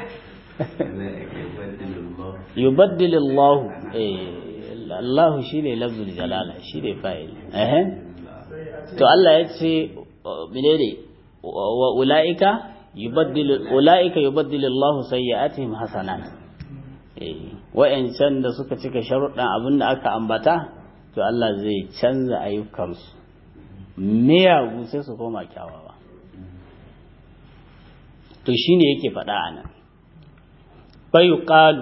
[SPEAKER 2] yubaddilillahu eh Allah shine lafzul jalala shine fa'il eh to Allah ya ce menene wa ulaika yubaddilu ulaika yubaddilillahu sayyi'atihim hasanat eh wa'ancan da suka cika sharuɗan abin da aka ambata to Allah zai canza ayyukansu miyagu sai su koma kyawawa to shine yake faɗa a nan bayu ƙalu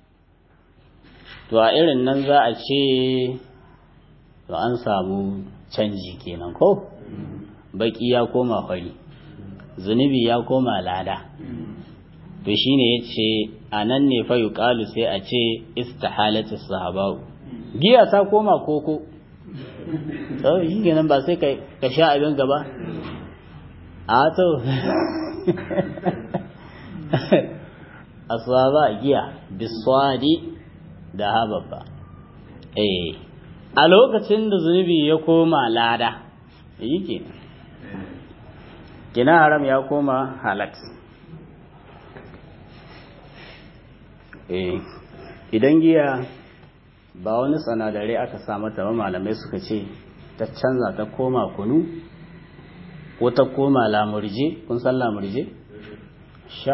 [SPEAKER 2] to a irin nan za a ce to an samu canji kenan ko baki ya koma fari zunubi ya koma lada to shine ya ce a nan ne fayu ƙalu sai a ce istihalatu sahabau giya ta koma koko to shi kenan ba sai ka sha abin gaba a to aswaba giya biswadi da hababba eh a lokacin da zunubi ya koma lada yi kenan kina haram ya koma halat eh idan giya ba wani sanadare aka sa mata ba malamai suka ce ta canza ta koma kunu ko ta koma lamurje kun san lamurje sha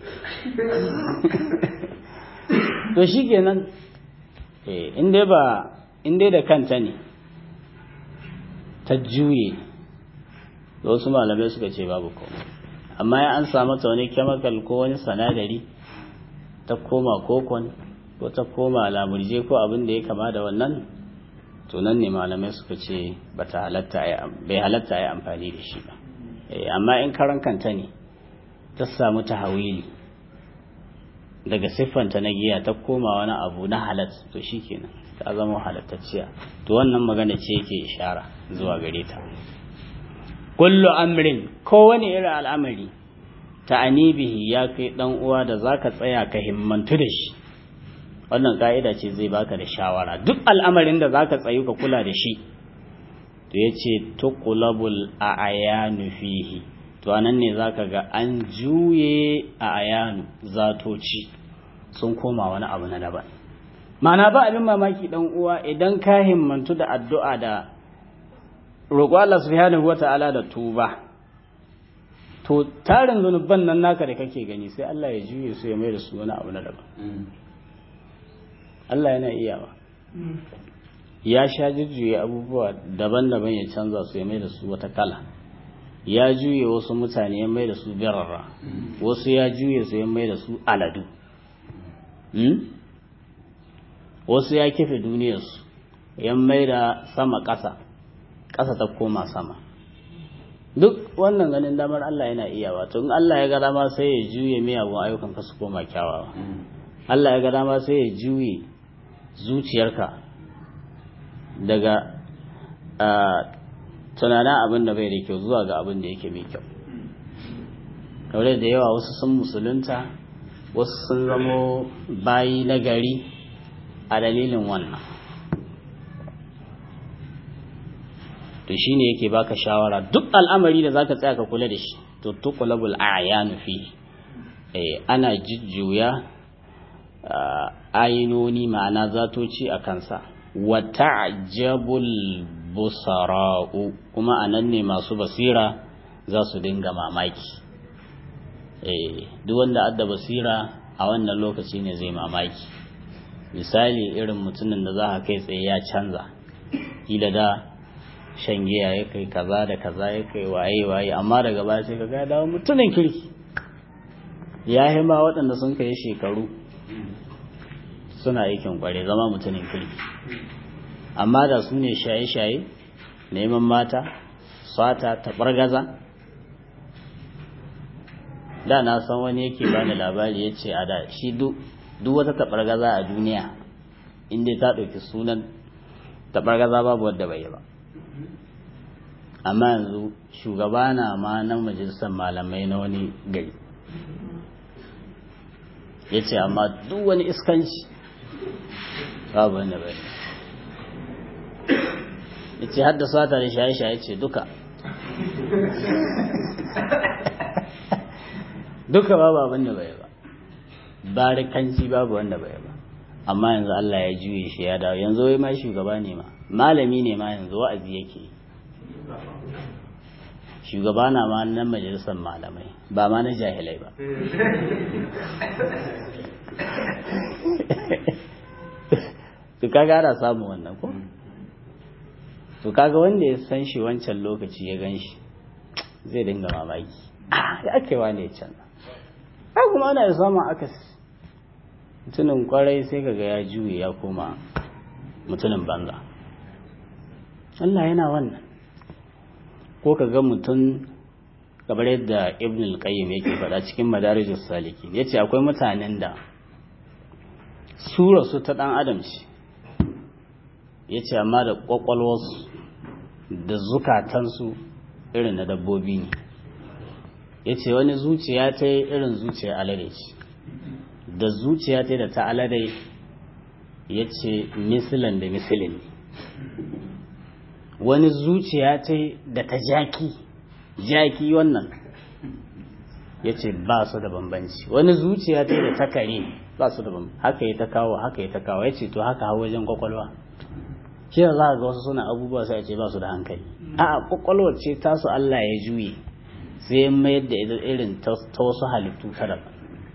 [SPEAKER 2] to shi kenan inda ba inda da kanta ne ta juye da wasu malamai suka ce babu komai amma ya an samu ta wani chemical ko wani sanadari ta koma kokon ko ta koma lamurje ko abin da ya kama da wannan to nan ne malamai suka ce bai halatta a yi amfani da shi ba amma in karan kanta ne ta samu ta hawili daga siffanta na giya ta koma wani abu na halat to shi kenan ta zama halattacciya to wannan magana ce yake ishara zuwa gare ta kullu amrin kowane irin al'amari ta anibihi ya kai dan uwa da zaka tsaya ka himmantu da shi wannan ka'ida ce zai baka da shawara duk al'amarin da zaka tsayu ka kula da shi to yace tuqlabul a'yanu fihi to anan ne zaka ga an juye a ayanu zatoci sun koma wani abu na daban ma'ana ba abin mamaki dan uwa idan ka himmantu da addu'a da roƙo Allah subhanahu wata'ala da tuba to tarin zunuban nan naka da kake gani sai Allah ya juye su ya mai da su wani abu na daban Allah yana iyawa ya sha jujjuye abubuwa daban-daban ya canza su ya mai da su wata kala ya juye wasu mutane ya mai da su birarra wasu ya juye su ya mai da su aladu wasu ya kife duniyarsu ya mai da sama ƙasa ƙasa ta koma sama duk wannan ganin damar Allah yana iya wato in Allah ya ga dama sai ya juye miyagun ayyukan ka su koma kyawawa Allah ya ga dama sai ya juye zuciyarka daga tunanin abin da bai da kyau zuwa ga abin da yake mai kyau kawai da yawa wasu sun musulunta wasu sun zamo bayi na gari a dalilin wannan to shine yake baka shawara duk al'amari da zaka tsaya ka kula da shi to tuqlabul a'yanu fi eh ana jujjuya ainoni ma'ana zatoci a kansa wa ta'jabul busara'u kuma anan ne masu basira za su dinga mamaki eh duk wanda adda basira a wannan lokaci ne zai mamaki misali irin mutumin da za ka kai tsaye ya canza kila da shan giya ya kai kaza da kaza ya kai waye waye amma daga baya sai ka ga dawo mutumin kirki ya yi ma waɗanda sun kai shekaru suna aikin kware zama mutumin kirki amma da su ne shaye-shaye neman mata sata taɓargaza da na san wani yake bani labari ya ce a da shi duk wata taɓargaza a duniya inda ta ɗauki sunan taɓargaza babu wadda bai yi ba amma yanzu shugaba na ma na majalisar malamai na wani gari ya ce amma duk wani iskanci babu wanda bai ya ce haddasa ta da shaye-shaye ce duka duka babu abin da bai ba barikanci babu wanda bai ba amma yanzu Allah ya juye shi ya dawo yanzu wai ma shugaba ne ma malami ne ma yanzu wa'azi yake shugaba na ma nan majalisar malamai ba ma na jahilai ba to kaga ana samu wannan ko to kaga wanda ya san shi wancan lokaci ya gan shi zai dinga mamaki ya ake wane can ai kuma ana da samun akasi mutumin kwarai sai kaga ya juye ya koma mutumin banza Allah yana wannan ko kaga mutum kamar yadda ibn al-qayyim yake faɗa cikin madarijus saliki yace akwai mutanen da sura su ta dan adam ce yace amma da kwakwalwarsu da zukatansu irin na dabbobi ne yace wani zuciya ta irin zuciya alade ce da zuciya ta da ta alade yace misilan da misilin wani zuciya ta da ta jaki jaki wannan ya ce ba su da bambanci wani zuciya ta da ta kare ba su da bambanci haka ya ta kawo haka ya ta kawo ya ce to haka hau wajen kwakwalwa shi da za ga wasu suna abubuwa sai a ce ba su da hankali a kwakwalwar ce tasu Allah ya juye sai mayar da irin ta wasu halittu ta daban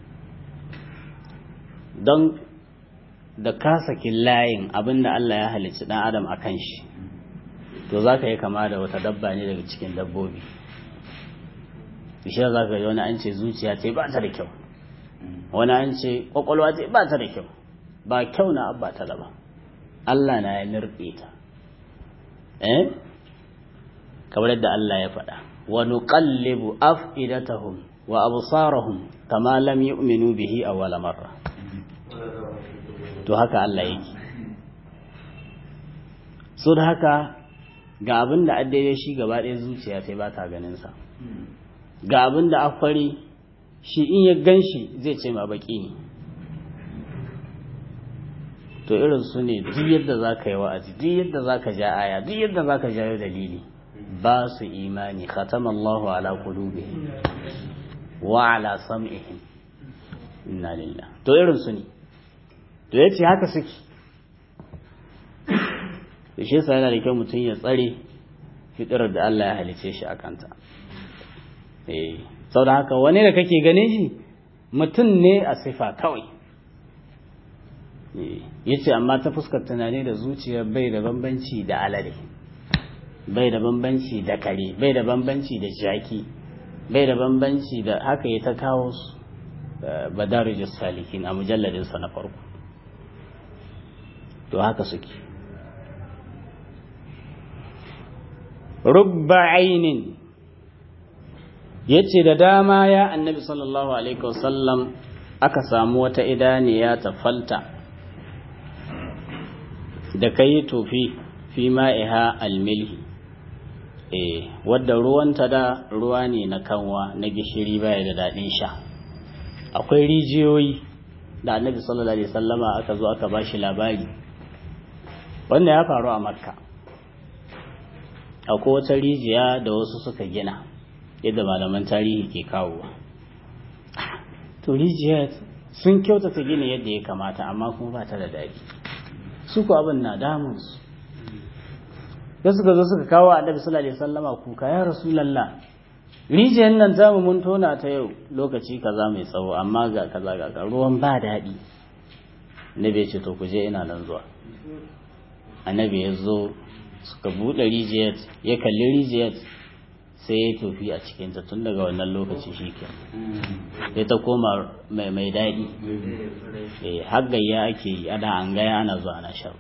[SPEAKER 2] don da ka saki layin abin da Allah ya halicci dan adam a kan shi to za ka yi kama da wata dabba ne daga cikin dabbobi bishiyar za ka yi wani an ce zuciya ce ba ta da kyau wani an ce kwakwalwa ce ba ta da kyau ba kyau na abba ta ba Allah na ya nirɓe ta eh kamar yadda Allah ya faɗa wa nuqallibu af'idatahum wa absarahum kama lam yu'minu bihi awwala marra to haka Allah yake so da haka ga abin da daidai shi gaba ɗaya zuciya sai ba ta ganinsa ga abin da afari shi in ya gan shi zai ce ma baki ne to irin su ne duk yadda za ka yi wa'azi duk yadda za ka ja aya duk yadda za ka jayo dalili ba su imani khatama Allahu ala qulubihim wa ala sam'ihim inna lillah to irin su ne to yace haka suke da shi yasa yana da kyau mutum ya tsare fitirar da Allah ya halice shi a kanta eh da haka wani da kake ganin shi mutum ne a sifa kawai yace amma ta fuskar tunani da zuciya bai da bambanci da alade bai da bambanci da kare bai da bambanci da jaki bai da bambanci da haka ya ta kawo su badarijus salikin a mujalladinsa na farko to haka suke rubba ainin ya ce da dama ya annabi sallallahu alaihi wasallam aka samu wata idaniya ta falta da ka yi tofi fi ma'iha almilhi eh wadda ruwanta da ruwa ne na kanwa na gishiri baya da daɗin sha akwai rijiyoyi da annabi sallallahu alaihi wasallama aka zo aka ba shi labari wanda ya faru a makka akwai wata rijiya da wasu suka gina yadda malaman tarihi ke kawowa to rijiya sun kyautata gina yadda ya kamata amma kuma ba ta da daɗi su ku abin na damunsu da suka zo suka kawo annabi sallallahu alaihi wasallama kuka ya rasulullah rijiyar nan zamu mun tona ta yau lokaci kaza mai tsawo amma ga kaza ga ruwan ba daɗi annabi ya ce to ku je ina nan zuwa annabi ya zo suka buɗe rijiyar ya kalli rijiyar sai ya tofi a cikinta tun daga wannan lokaci shi ke sai ta koma mai mai daɗi har gayya ake yi ana an gaya ana zuwa ana shan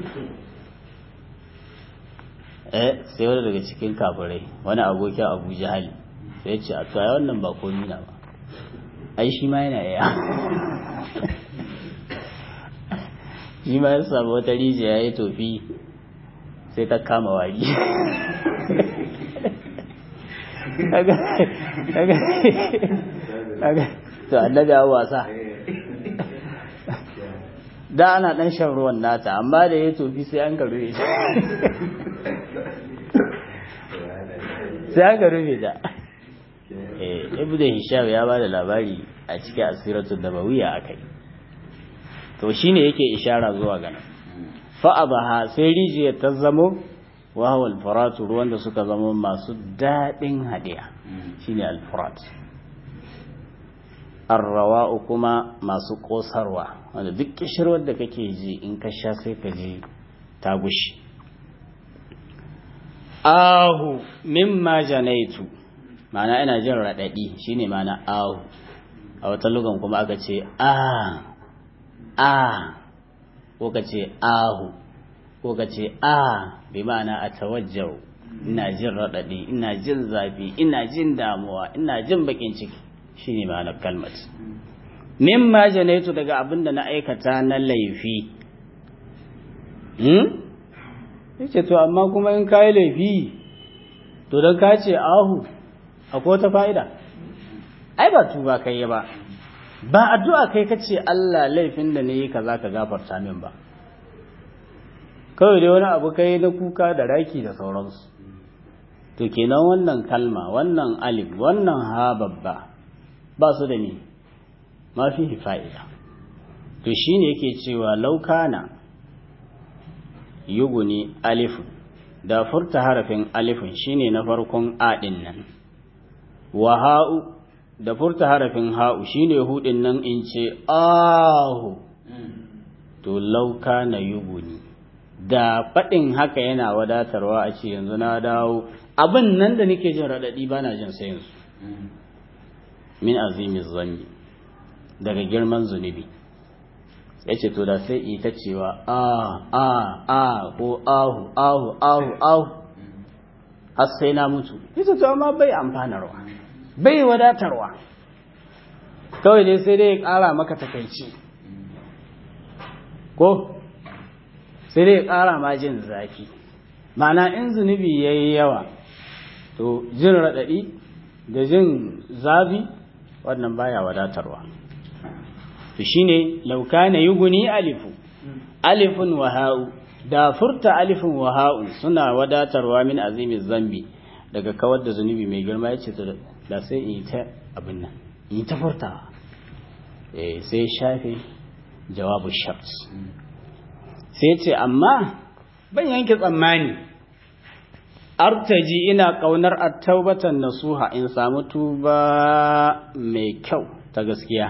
[SPEAKER 2] eh sai wani daga cikin kafirai wani abokin abu jahali sai ya ce a tuwa wannan ba komi na ba ai shi ma yana iya shi ma ya samu wata rijiya ya tofi sai ta kama wari to annabi ya wasa da ana dan shan ruwan nata amma da ya tofi sai an garu sai aka rufe ta ibn hisham ya ba da labari a cikin asiratul nabawiyya akai to shine yake ishara zuwa ga nan fa abaha sai rijiyar ta zamo wa huwa al ruwan da suka zama masu dadin hadiya shine al-furat arrawa'u kuma masu kosarwa wanda duk kishirwar da kake ji in ka sha sai ka ji ta gushi ahu mimma janaitu ma'ana ina jin raɗaɗi shine ma'ana ahu a wata lugan kuma aka ce a a ko ka ce ahu ko ka ce a bi ma'ana a tawajjau ina jin raɗaɗi ina jin zafi ina jin damuwa ina jin bakin ciki shine ma'anar kalmat mimma janaitu daga abin da na aikata na laifi yace to amma kuma in kayi laifi to don ka ce ahu akwai wata fa'ida ai ba tuba kai ba ba addu'a kai ka ce Allah laifin da ne kaza ka gafarta min ba kawai dai wani abu kai na kuka da raki da sauransu to kenan wannan kalma wannan alif wannan ha babba ba su da ni ma fi fa'ida to shine yake cewa laukana yuguni alifun da furta harafin alifun shine na farkon aɗin nan wa ha'u da furta harafin ha'u shine hudin nan in ce ahu to lauka na yuguni da faɗin haka yana wadatarwa a ce yanzu na dawo abin nan da nake jin raɗaɗi ba na jin sayinsu min azimin zanni daga girman zunubi ya ce to da sai ita cewa a a a ko ahu ahu ahu ahu har sai na mutu ita to amma bai amfanarwa bai wadatarwa kawai dai sai dai ya ƙara maka takaici ko sai dai ya ƙara ma jin zafi ma'ana in zunubi ya yi yawa to jin raɗaɗi da jin zafi wannan baya wadatarwa to shine laukana yuguni alifu alifun wa ha'u da furta alifun wa ha'u suna wadatarwa min azimin zambi daga kawar da zunubi mai girma yace to da sai in ta abin nan in ta furtawa eh sai shafe jawabu shart sai ce amma ban yanke tsammani artaji ina kaunar at-taubatan nasuha in samu tuba mai kyau ta gaskiya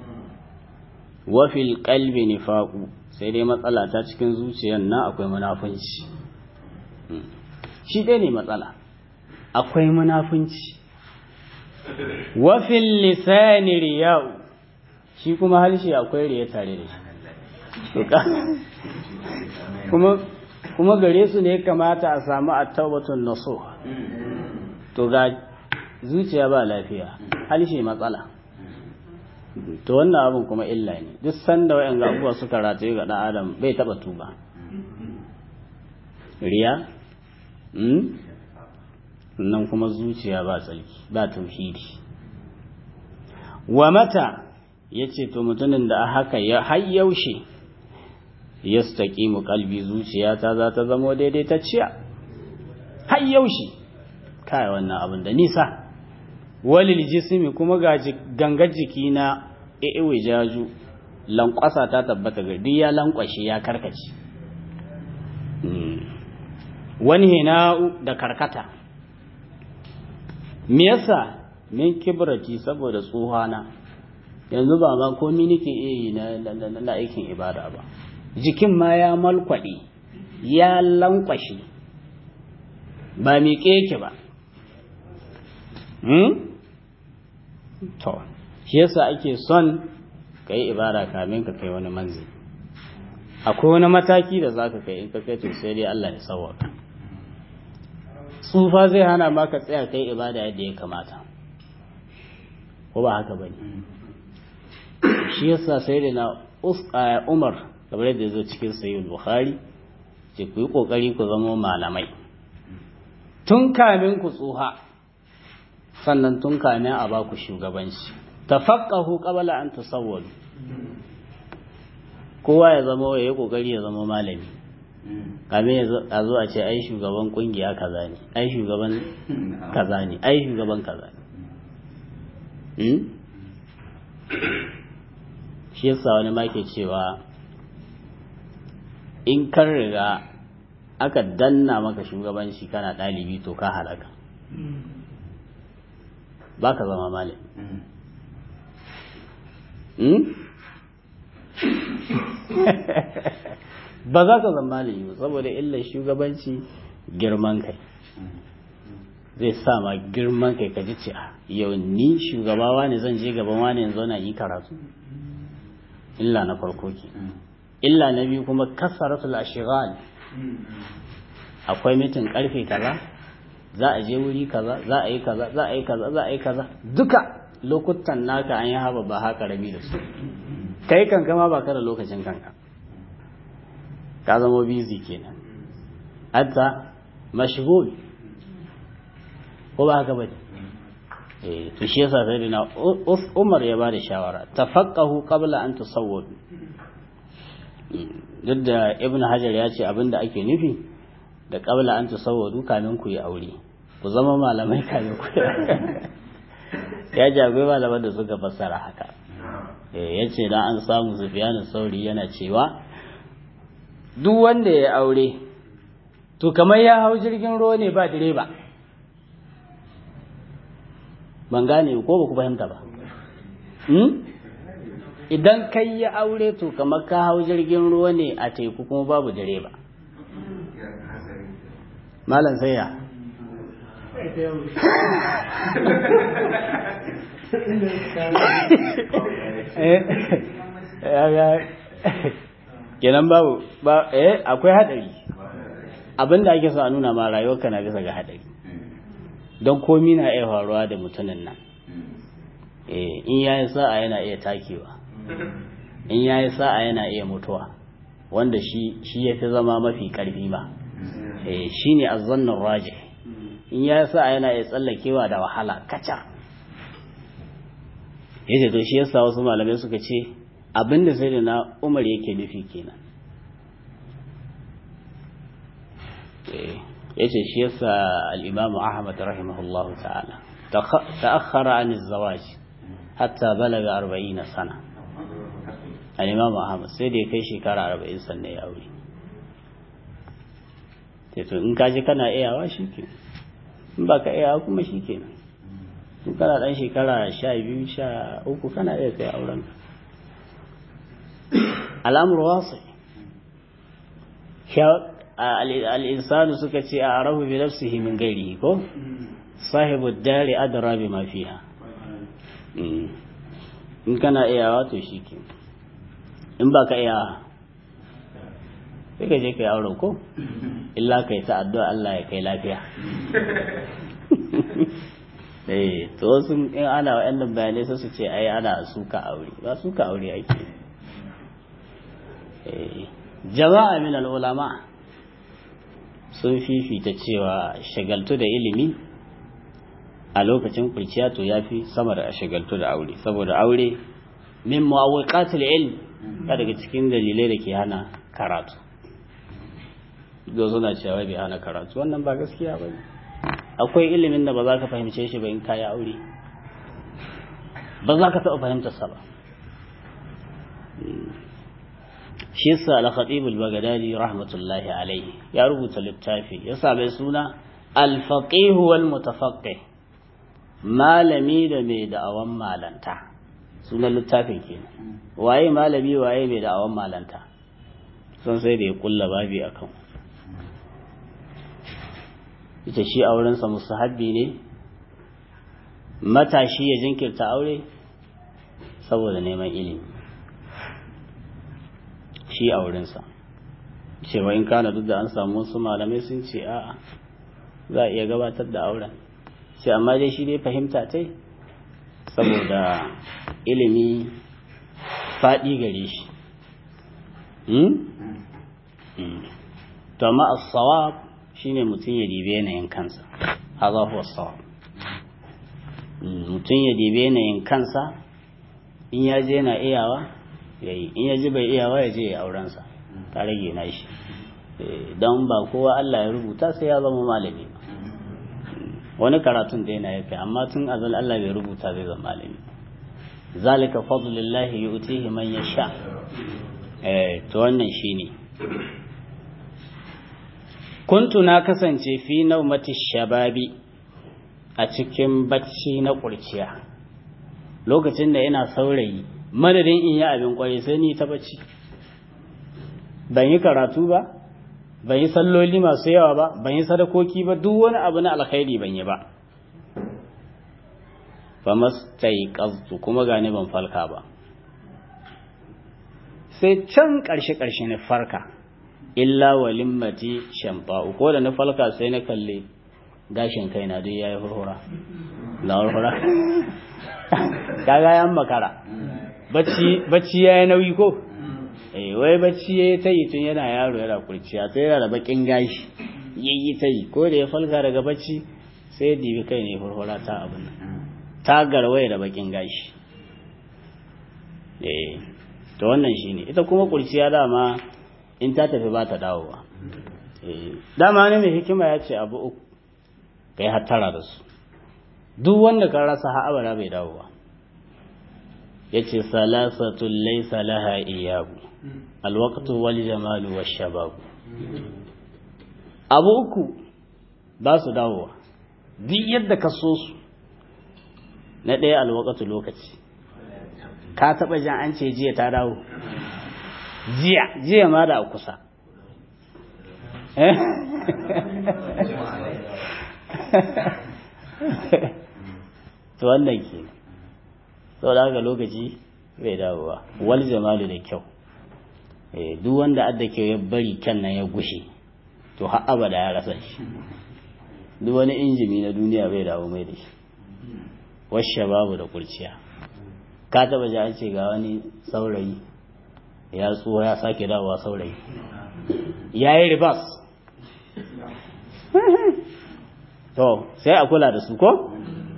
[SPEAKER 2] wafil kalbi nifaku sai dai matsala ta cikin zuciyar nan akwai munafunci shi ɗaya ne matsala akwai munafunci wafil lisani riya'u shi kuma harshe akwai riya tare da shi kuma kuma gare su ne kamata a samu at-taubatun nasuh to ga zuciya ba lafiya harshe matsala to wannan abin kuma illa ne duk sanda wayan ga abubuwa suka rataye ga dan adam bai taba tuba riya nan kuma zuciya ba tsarki ba tauhidi wa mata yace to mutumin da haka ya har yaushe yastaqimu qalbi zuciyata za ta zamo daidai ta ciya har yaushe kai wannan abin da nisa walil jismi kuma ga gangar jiki na ewe jaju lankwasa ta tabbata ga duk ya lankwashe ya karkace wani hina'u da karkata me yasa min kibrati saboda tsohana yanzu ba ma komi nake iya yi na aikin ibada ba jikin ma ya malkwaɗe ya lankwashe ba miƙe yake ba to shi yasa ake son ka yi ibada kamin ka kai wani manzi akwai wani mataki da za ka kai in ka kai to sai dai Allah ya sauwaka tsufa zai hana ma ka tsaya kai ibada yadda ya kamata ko ba haka bane shi yasa sai da na Umar kamar yadda ya zo cikin sayyid Bukhari ce ku yi kokari ku zama malamai tun kamin ku tsuha sannan tun kamin a baku shugabanci tafaqahu qabla an tusawwadu kowa ya zama ya yi kokari ya zama malami kamin a zo a ce ai shugaban kungiya kaza ne ai shugaban kaza ne ai shugaban kaza ne shi yasa wani ma ke cewa in kan riga aka danna maka shugabanci kana ɗalibi to ka halaka ba ka zama malami ba za ka zama malami ba saboda illar shugabanci girman kai zai sa ma girman kai ka ji ce yau ni shugabawa ne zan je gaban wani yanzu na yi karatu illa na farko ke illa na biyu kuma kasaratul ashighal akwai mitin karfe kaza za a je wuri kaza za a yi kaza za a yi kaza za a yi kaza duka lokutan naka an yi haba ba haka rabi da su kai kanka ma ba ka da lokacin kanka ka zama busy kenan hatta mashghul ko ba haka bane eh to shi yasa sai na Umar ya bada shawara tafaqahu qabla an tusawwadu duk da Ibn Hajar ya ce abinda ake nufi da qabla an tusawwadu kamin ku yi aure ku zama malamai kamin ku ya jagoi malaman da suka fassara haka ya ce dan an samu Sufyan sauri yana cewa duk wanda ya aure to kamar ya hau jirgin ruwa ne ba direba ban gane ko ba ku fahimta ba idan kai ya aure to kamar ka hau jirgin ruwa ne a teku kuma babu direba malam sai ya kenan babu ba eh akwai hadari abinda ake so a nuna ma rayuwarka na bisa ga hadari don komi na iya faruwa da mutumin nan eh in yayi sa'a yana iya takewa in yayi sa'a yana iya mutuwa wanda shi shi yafi zama mafi karfi ba eh shine azzannur rajih in yayi sa'a yana iya tsallakewa da wahala kaca yace to shi yasa wasu malamai suka ce abinda sai da na Umar yake nufi kenan yace shi yasa al-Imam Ahmad rahimahullahu ta'ala ta'akhkhara an az-zawaj hatta balaga 40 sana al-Imam Ahmad sai da ya kai shekara 40 sannan ya aure sai to in kaji kana iyawa shikenan in baka iyawa kuma shikenan in kana dan shekara 12 13 kana iya kai auren ka al'amur wasi al'insanu suka ce a arabu bi nafsihi min gairi ko sahibu dari adara bi ma fiha in kana iyawa to shi ke in ba ka iyawa sai ka je ka yi auren ko illa ka yi ta addu'a Allah ya kai lafiya eh to wasu in ana wa'annan bayanai sai su ce ai ana suka aure ba suka aure ake jama'a min al'ulama sun fifita cewa shagaltu da ilimi a lokacin kurciya to ya fi sama da shagaltu da aure saboda aure min mu'awwiqatil ilm ya daga cikin dalilai da ke hana karatu da suna cewa bai hana karatu wannan ba gaskiya ba ne akwai ilimin da ba za ka fahimce shi ba in kayi aure ba za ka taɓa fahimtarsa ba shi yasa al-khatib al-baghdadi rahmatullahi alayhi ya rubuta littafi ya sa mai suna al-faqih wal mutafaqqih malami da mai da'awan malanta sunan littafin kenan waye malami waye mai da'awan malanta sun sai da ya kulla babi akan ita shi aurensa musahabbi ne matashi ya jinkirta aure saboda neman ilimi shi aurensa cewa in kana duk da an samu wasu malamai sun ce a'a za a iya gabatar da auren sai amma dai shi dai fahimta tai saboda ilimi faɗi gare shi to amma as-sawab shine mutum ya dibe yanayin kansa haza huwa sawab mutum ya dibe yanayin kansa in ya je na iyawa ya yi in ya ji bai iyawa ya je ya aurensa ta rage na shi don ba kowa Allah ya rubuta sai ya zama malami ba wani karatun da yana yafi amma tun azal Allah bai rubuta zai zama malami zalika fadlullahi yu'tihi man yasha eh to wannan shine kuntu na kasance fi naumati shababi a cikin bacci na kurciya lokacin da ina saurayi madadin in yi abin kwaye sai ni ta bacci ban yi karatu ba ban yi salloli masu yawa ba ban yi sadakoki ba duk wani abu na alkhairi ban yi ba fa mastaiqaztu kuma gani ban falka ba sai can karshe karshe na farka illa walimmati shamfa'u ko da na falka sai na kalle gashin kaina duk yayi hurhura na hurhura kaga yan makara bacci bacci yayi nauyi ko eh wai bacci yayi ta yi tun yana yaro yana kurciya sai yana da bakin gashi yayi ta yi ko da ya falka daga bacci sai dibi kai ne hurhura ta abin ta garwaye da bakin gashi eh to wannan shine ita kuma kurciya dama in ta tafi ba ta dawowa dama ne mai hikima ya ce abu uku ka yi hattara da su duk wanda ka rasa ha'abara bai dawowa ya ce salasatun laisa laha iyabu alwaktu wal jamalu wa shababu abu uku ba su dawowa duk yadda ka so su na ɗaya alwakatu lokaci ka taɓa jan an ce jiya ta dawo jiya jiya ma da kusa to wannan ke sau da haka lokaci bai dawowa wal jamalu da kyau duk wanda adda kyau ya bari kyan nan ya gushe to har abada ya rasa shi duk wani injimi na duniya bai dawo mai da shi washe babu da kurciya ka taba ji an ce ga wani saurayi ya tsuwa ya sake dawowa saurayi ya yi ribas to sai a kula da su ko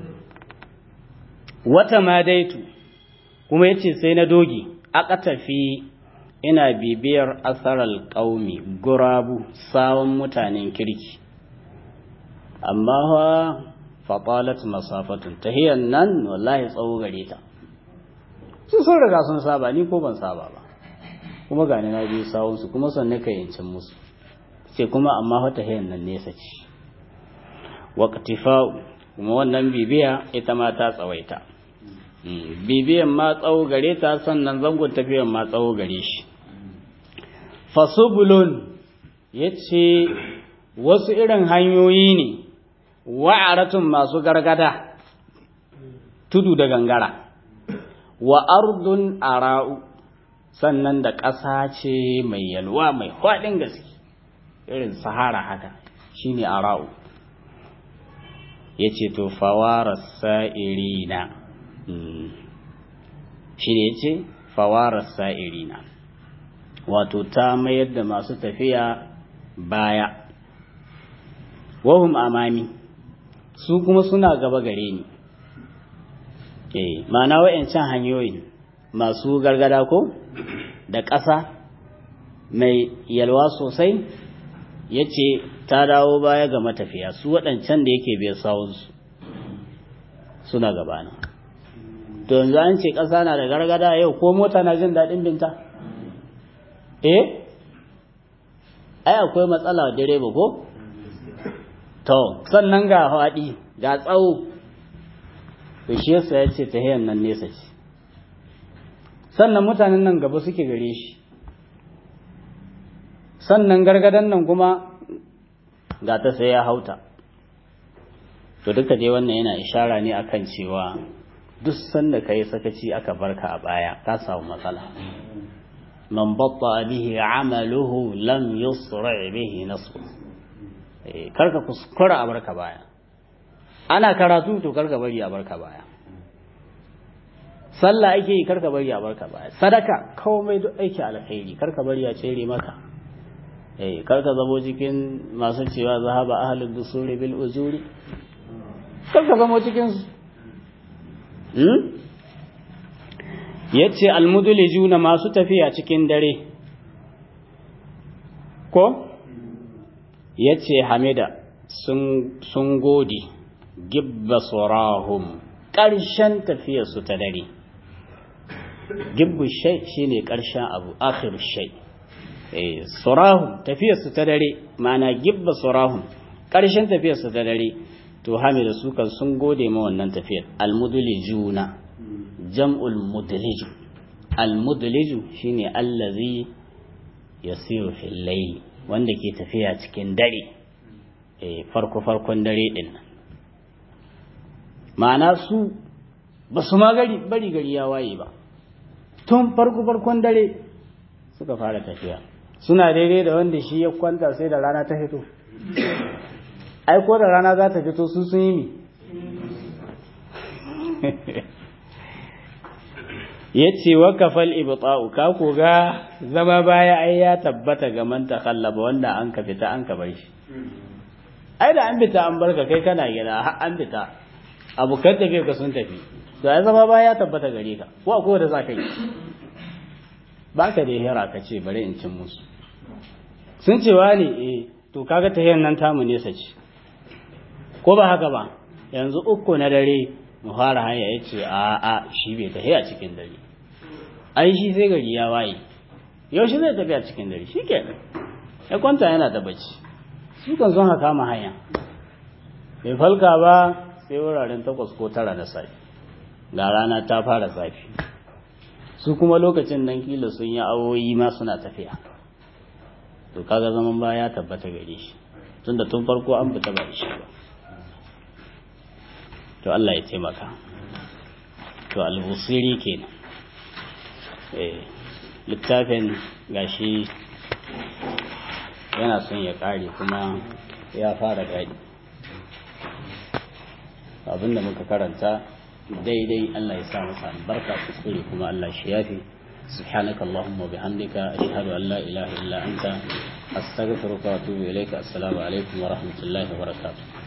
[SPEAKER 2] wata ma daitu kuma ya ce sai na dogi aka tafi ina bibiyar asarar ƙaumi gurabu sawon mutanen kirki amma ha faɓalat masafatun tahiyar nan wallahi tsawo gare ta su sun riga sun saba ni ko ban saba ba kuma gani na biyu sawunsu kuma sannan ka yancin musu ce kuma amma wata hayan nan nesa ce waqtifa'u kuma wannan bibiya ita ma ta tsawaita bibiyan ma tsawo gare ta sannan zangon tafiyan ma tsawo gare shi fasubulun yace wasu irin hanyoyi ne wa'aratun masu gargada tudu da gangara wa ardun ara'u sannan da ƙasa ce mai yalwa mai faɗin gaske irin sahara haka shine ara'u ya ce to fawara sa'irina shi ne ya ce fawara sa'irina wato ta mayar da masu tafiya baya wahum amami su kuma suna gaba gare ni eh ma'ana wa'yancan hanyoyin masu gargada ko da ƙasa mai yalwa sosai ya ce ta dawo baya ga matafiya su waɗancan da yake bai sawunsu suna gabana to yanzu an ce ƙasa na da gargada yau ko mota na jin daɗin binta eh ai akwai matsala direba ko to sannan ga haɗi ga tsawo to shi yasa ya ce tahiyan nan nesa ce sannan mutanen nan gaba suke gare shi sannan gargadan nan kuma ga ta sai ya hauta to duka dai wannan yana ishara ne akan cewa duk sanda ka yi sakaci aka barka a baya ka samu matsala man batta bihi amaluhu lam yusra bihi nasbu karka kuskura a barka baya ana karatu to karka bari a barka baya sallah ake yi karka bari a barka baya sadaka komai duk aiki alkhairi karka bari a tsere maka eh karka zamo cikin masu cewa zahaba ahlud dusuri bil ujuri karka zamo cikin su hmm yace almudulijuna masu tafiya cikin dare ko yace hamida sun sun gode gibba surahum ƙarshen tafiyarsu ta dare gibbu shai shine ƙarshen abu akhir shai eh surahum tafiyarsu ta dare ma'ana gibba surahum ƙarshen tafiyarsu ta dare to hamida su kan sun gode ma wannan tafiyar almudulijuna jam'ul mudliju almudliju shine allazi yasiru fil layl wanda ke tafiya cikin dare eh farko farkon dare din nan ma'ana su ba su ma gari bari gari ya waye ba tun farko farkon dare suka fara tafiya suna daidai da wanda shi ya kwanta sai da rana ta fito ai ko da rana za ta fito su sun yi mi ya ce wa kafal ibta'u ka ko ga zama baya ai ya tabbata ga man takhallaba wanda an ka fita an ka bar shi ai da an fita an barka kai kana gida har an fita abokan tafiya ka sun tafi to ai zama baya ya tabbata gare ka ko akwai da za ka yi ba ka da hira ka ce bari in cin musu sun ce wa ne eh to kaga tahiyar nan tamu nesa ce ko ba haka ba yanzu uku na dare mu fara hanya ya ce a a shi bai tafiya cikin dare ai shi sai gari ya waye yaushe zai tafiya cikin dare shi ke ya kwanta yana da bacci su kan sun haka ma hanya bai falka ba sai wuraren takwas ko tara da safe ga rana ta fara zafi su kuma lokacin nan kila sun yi awoyi ma suna tafiya to kaga zaman ba ya tabbata gare shi tunda tun farko an fita ba shi ba to Allah ya taimaka to al-busiri kenan eh littafin gashi yana son ya kare kuma ya fara gadi abinda muka karanta daidai Allah ya sa masa albarka kuskure kuma Allah shi yafi سبحانك اللهم وبحمدك أشهد أن لا إله إلا أنت أستغفرك وأتوب إليك السلام عليكم ورحمة الله وبركاته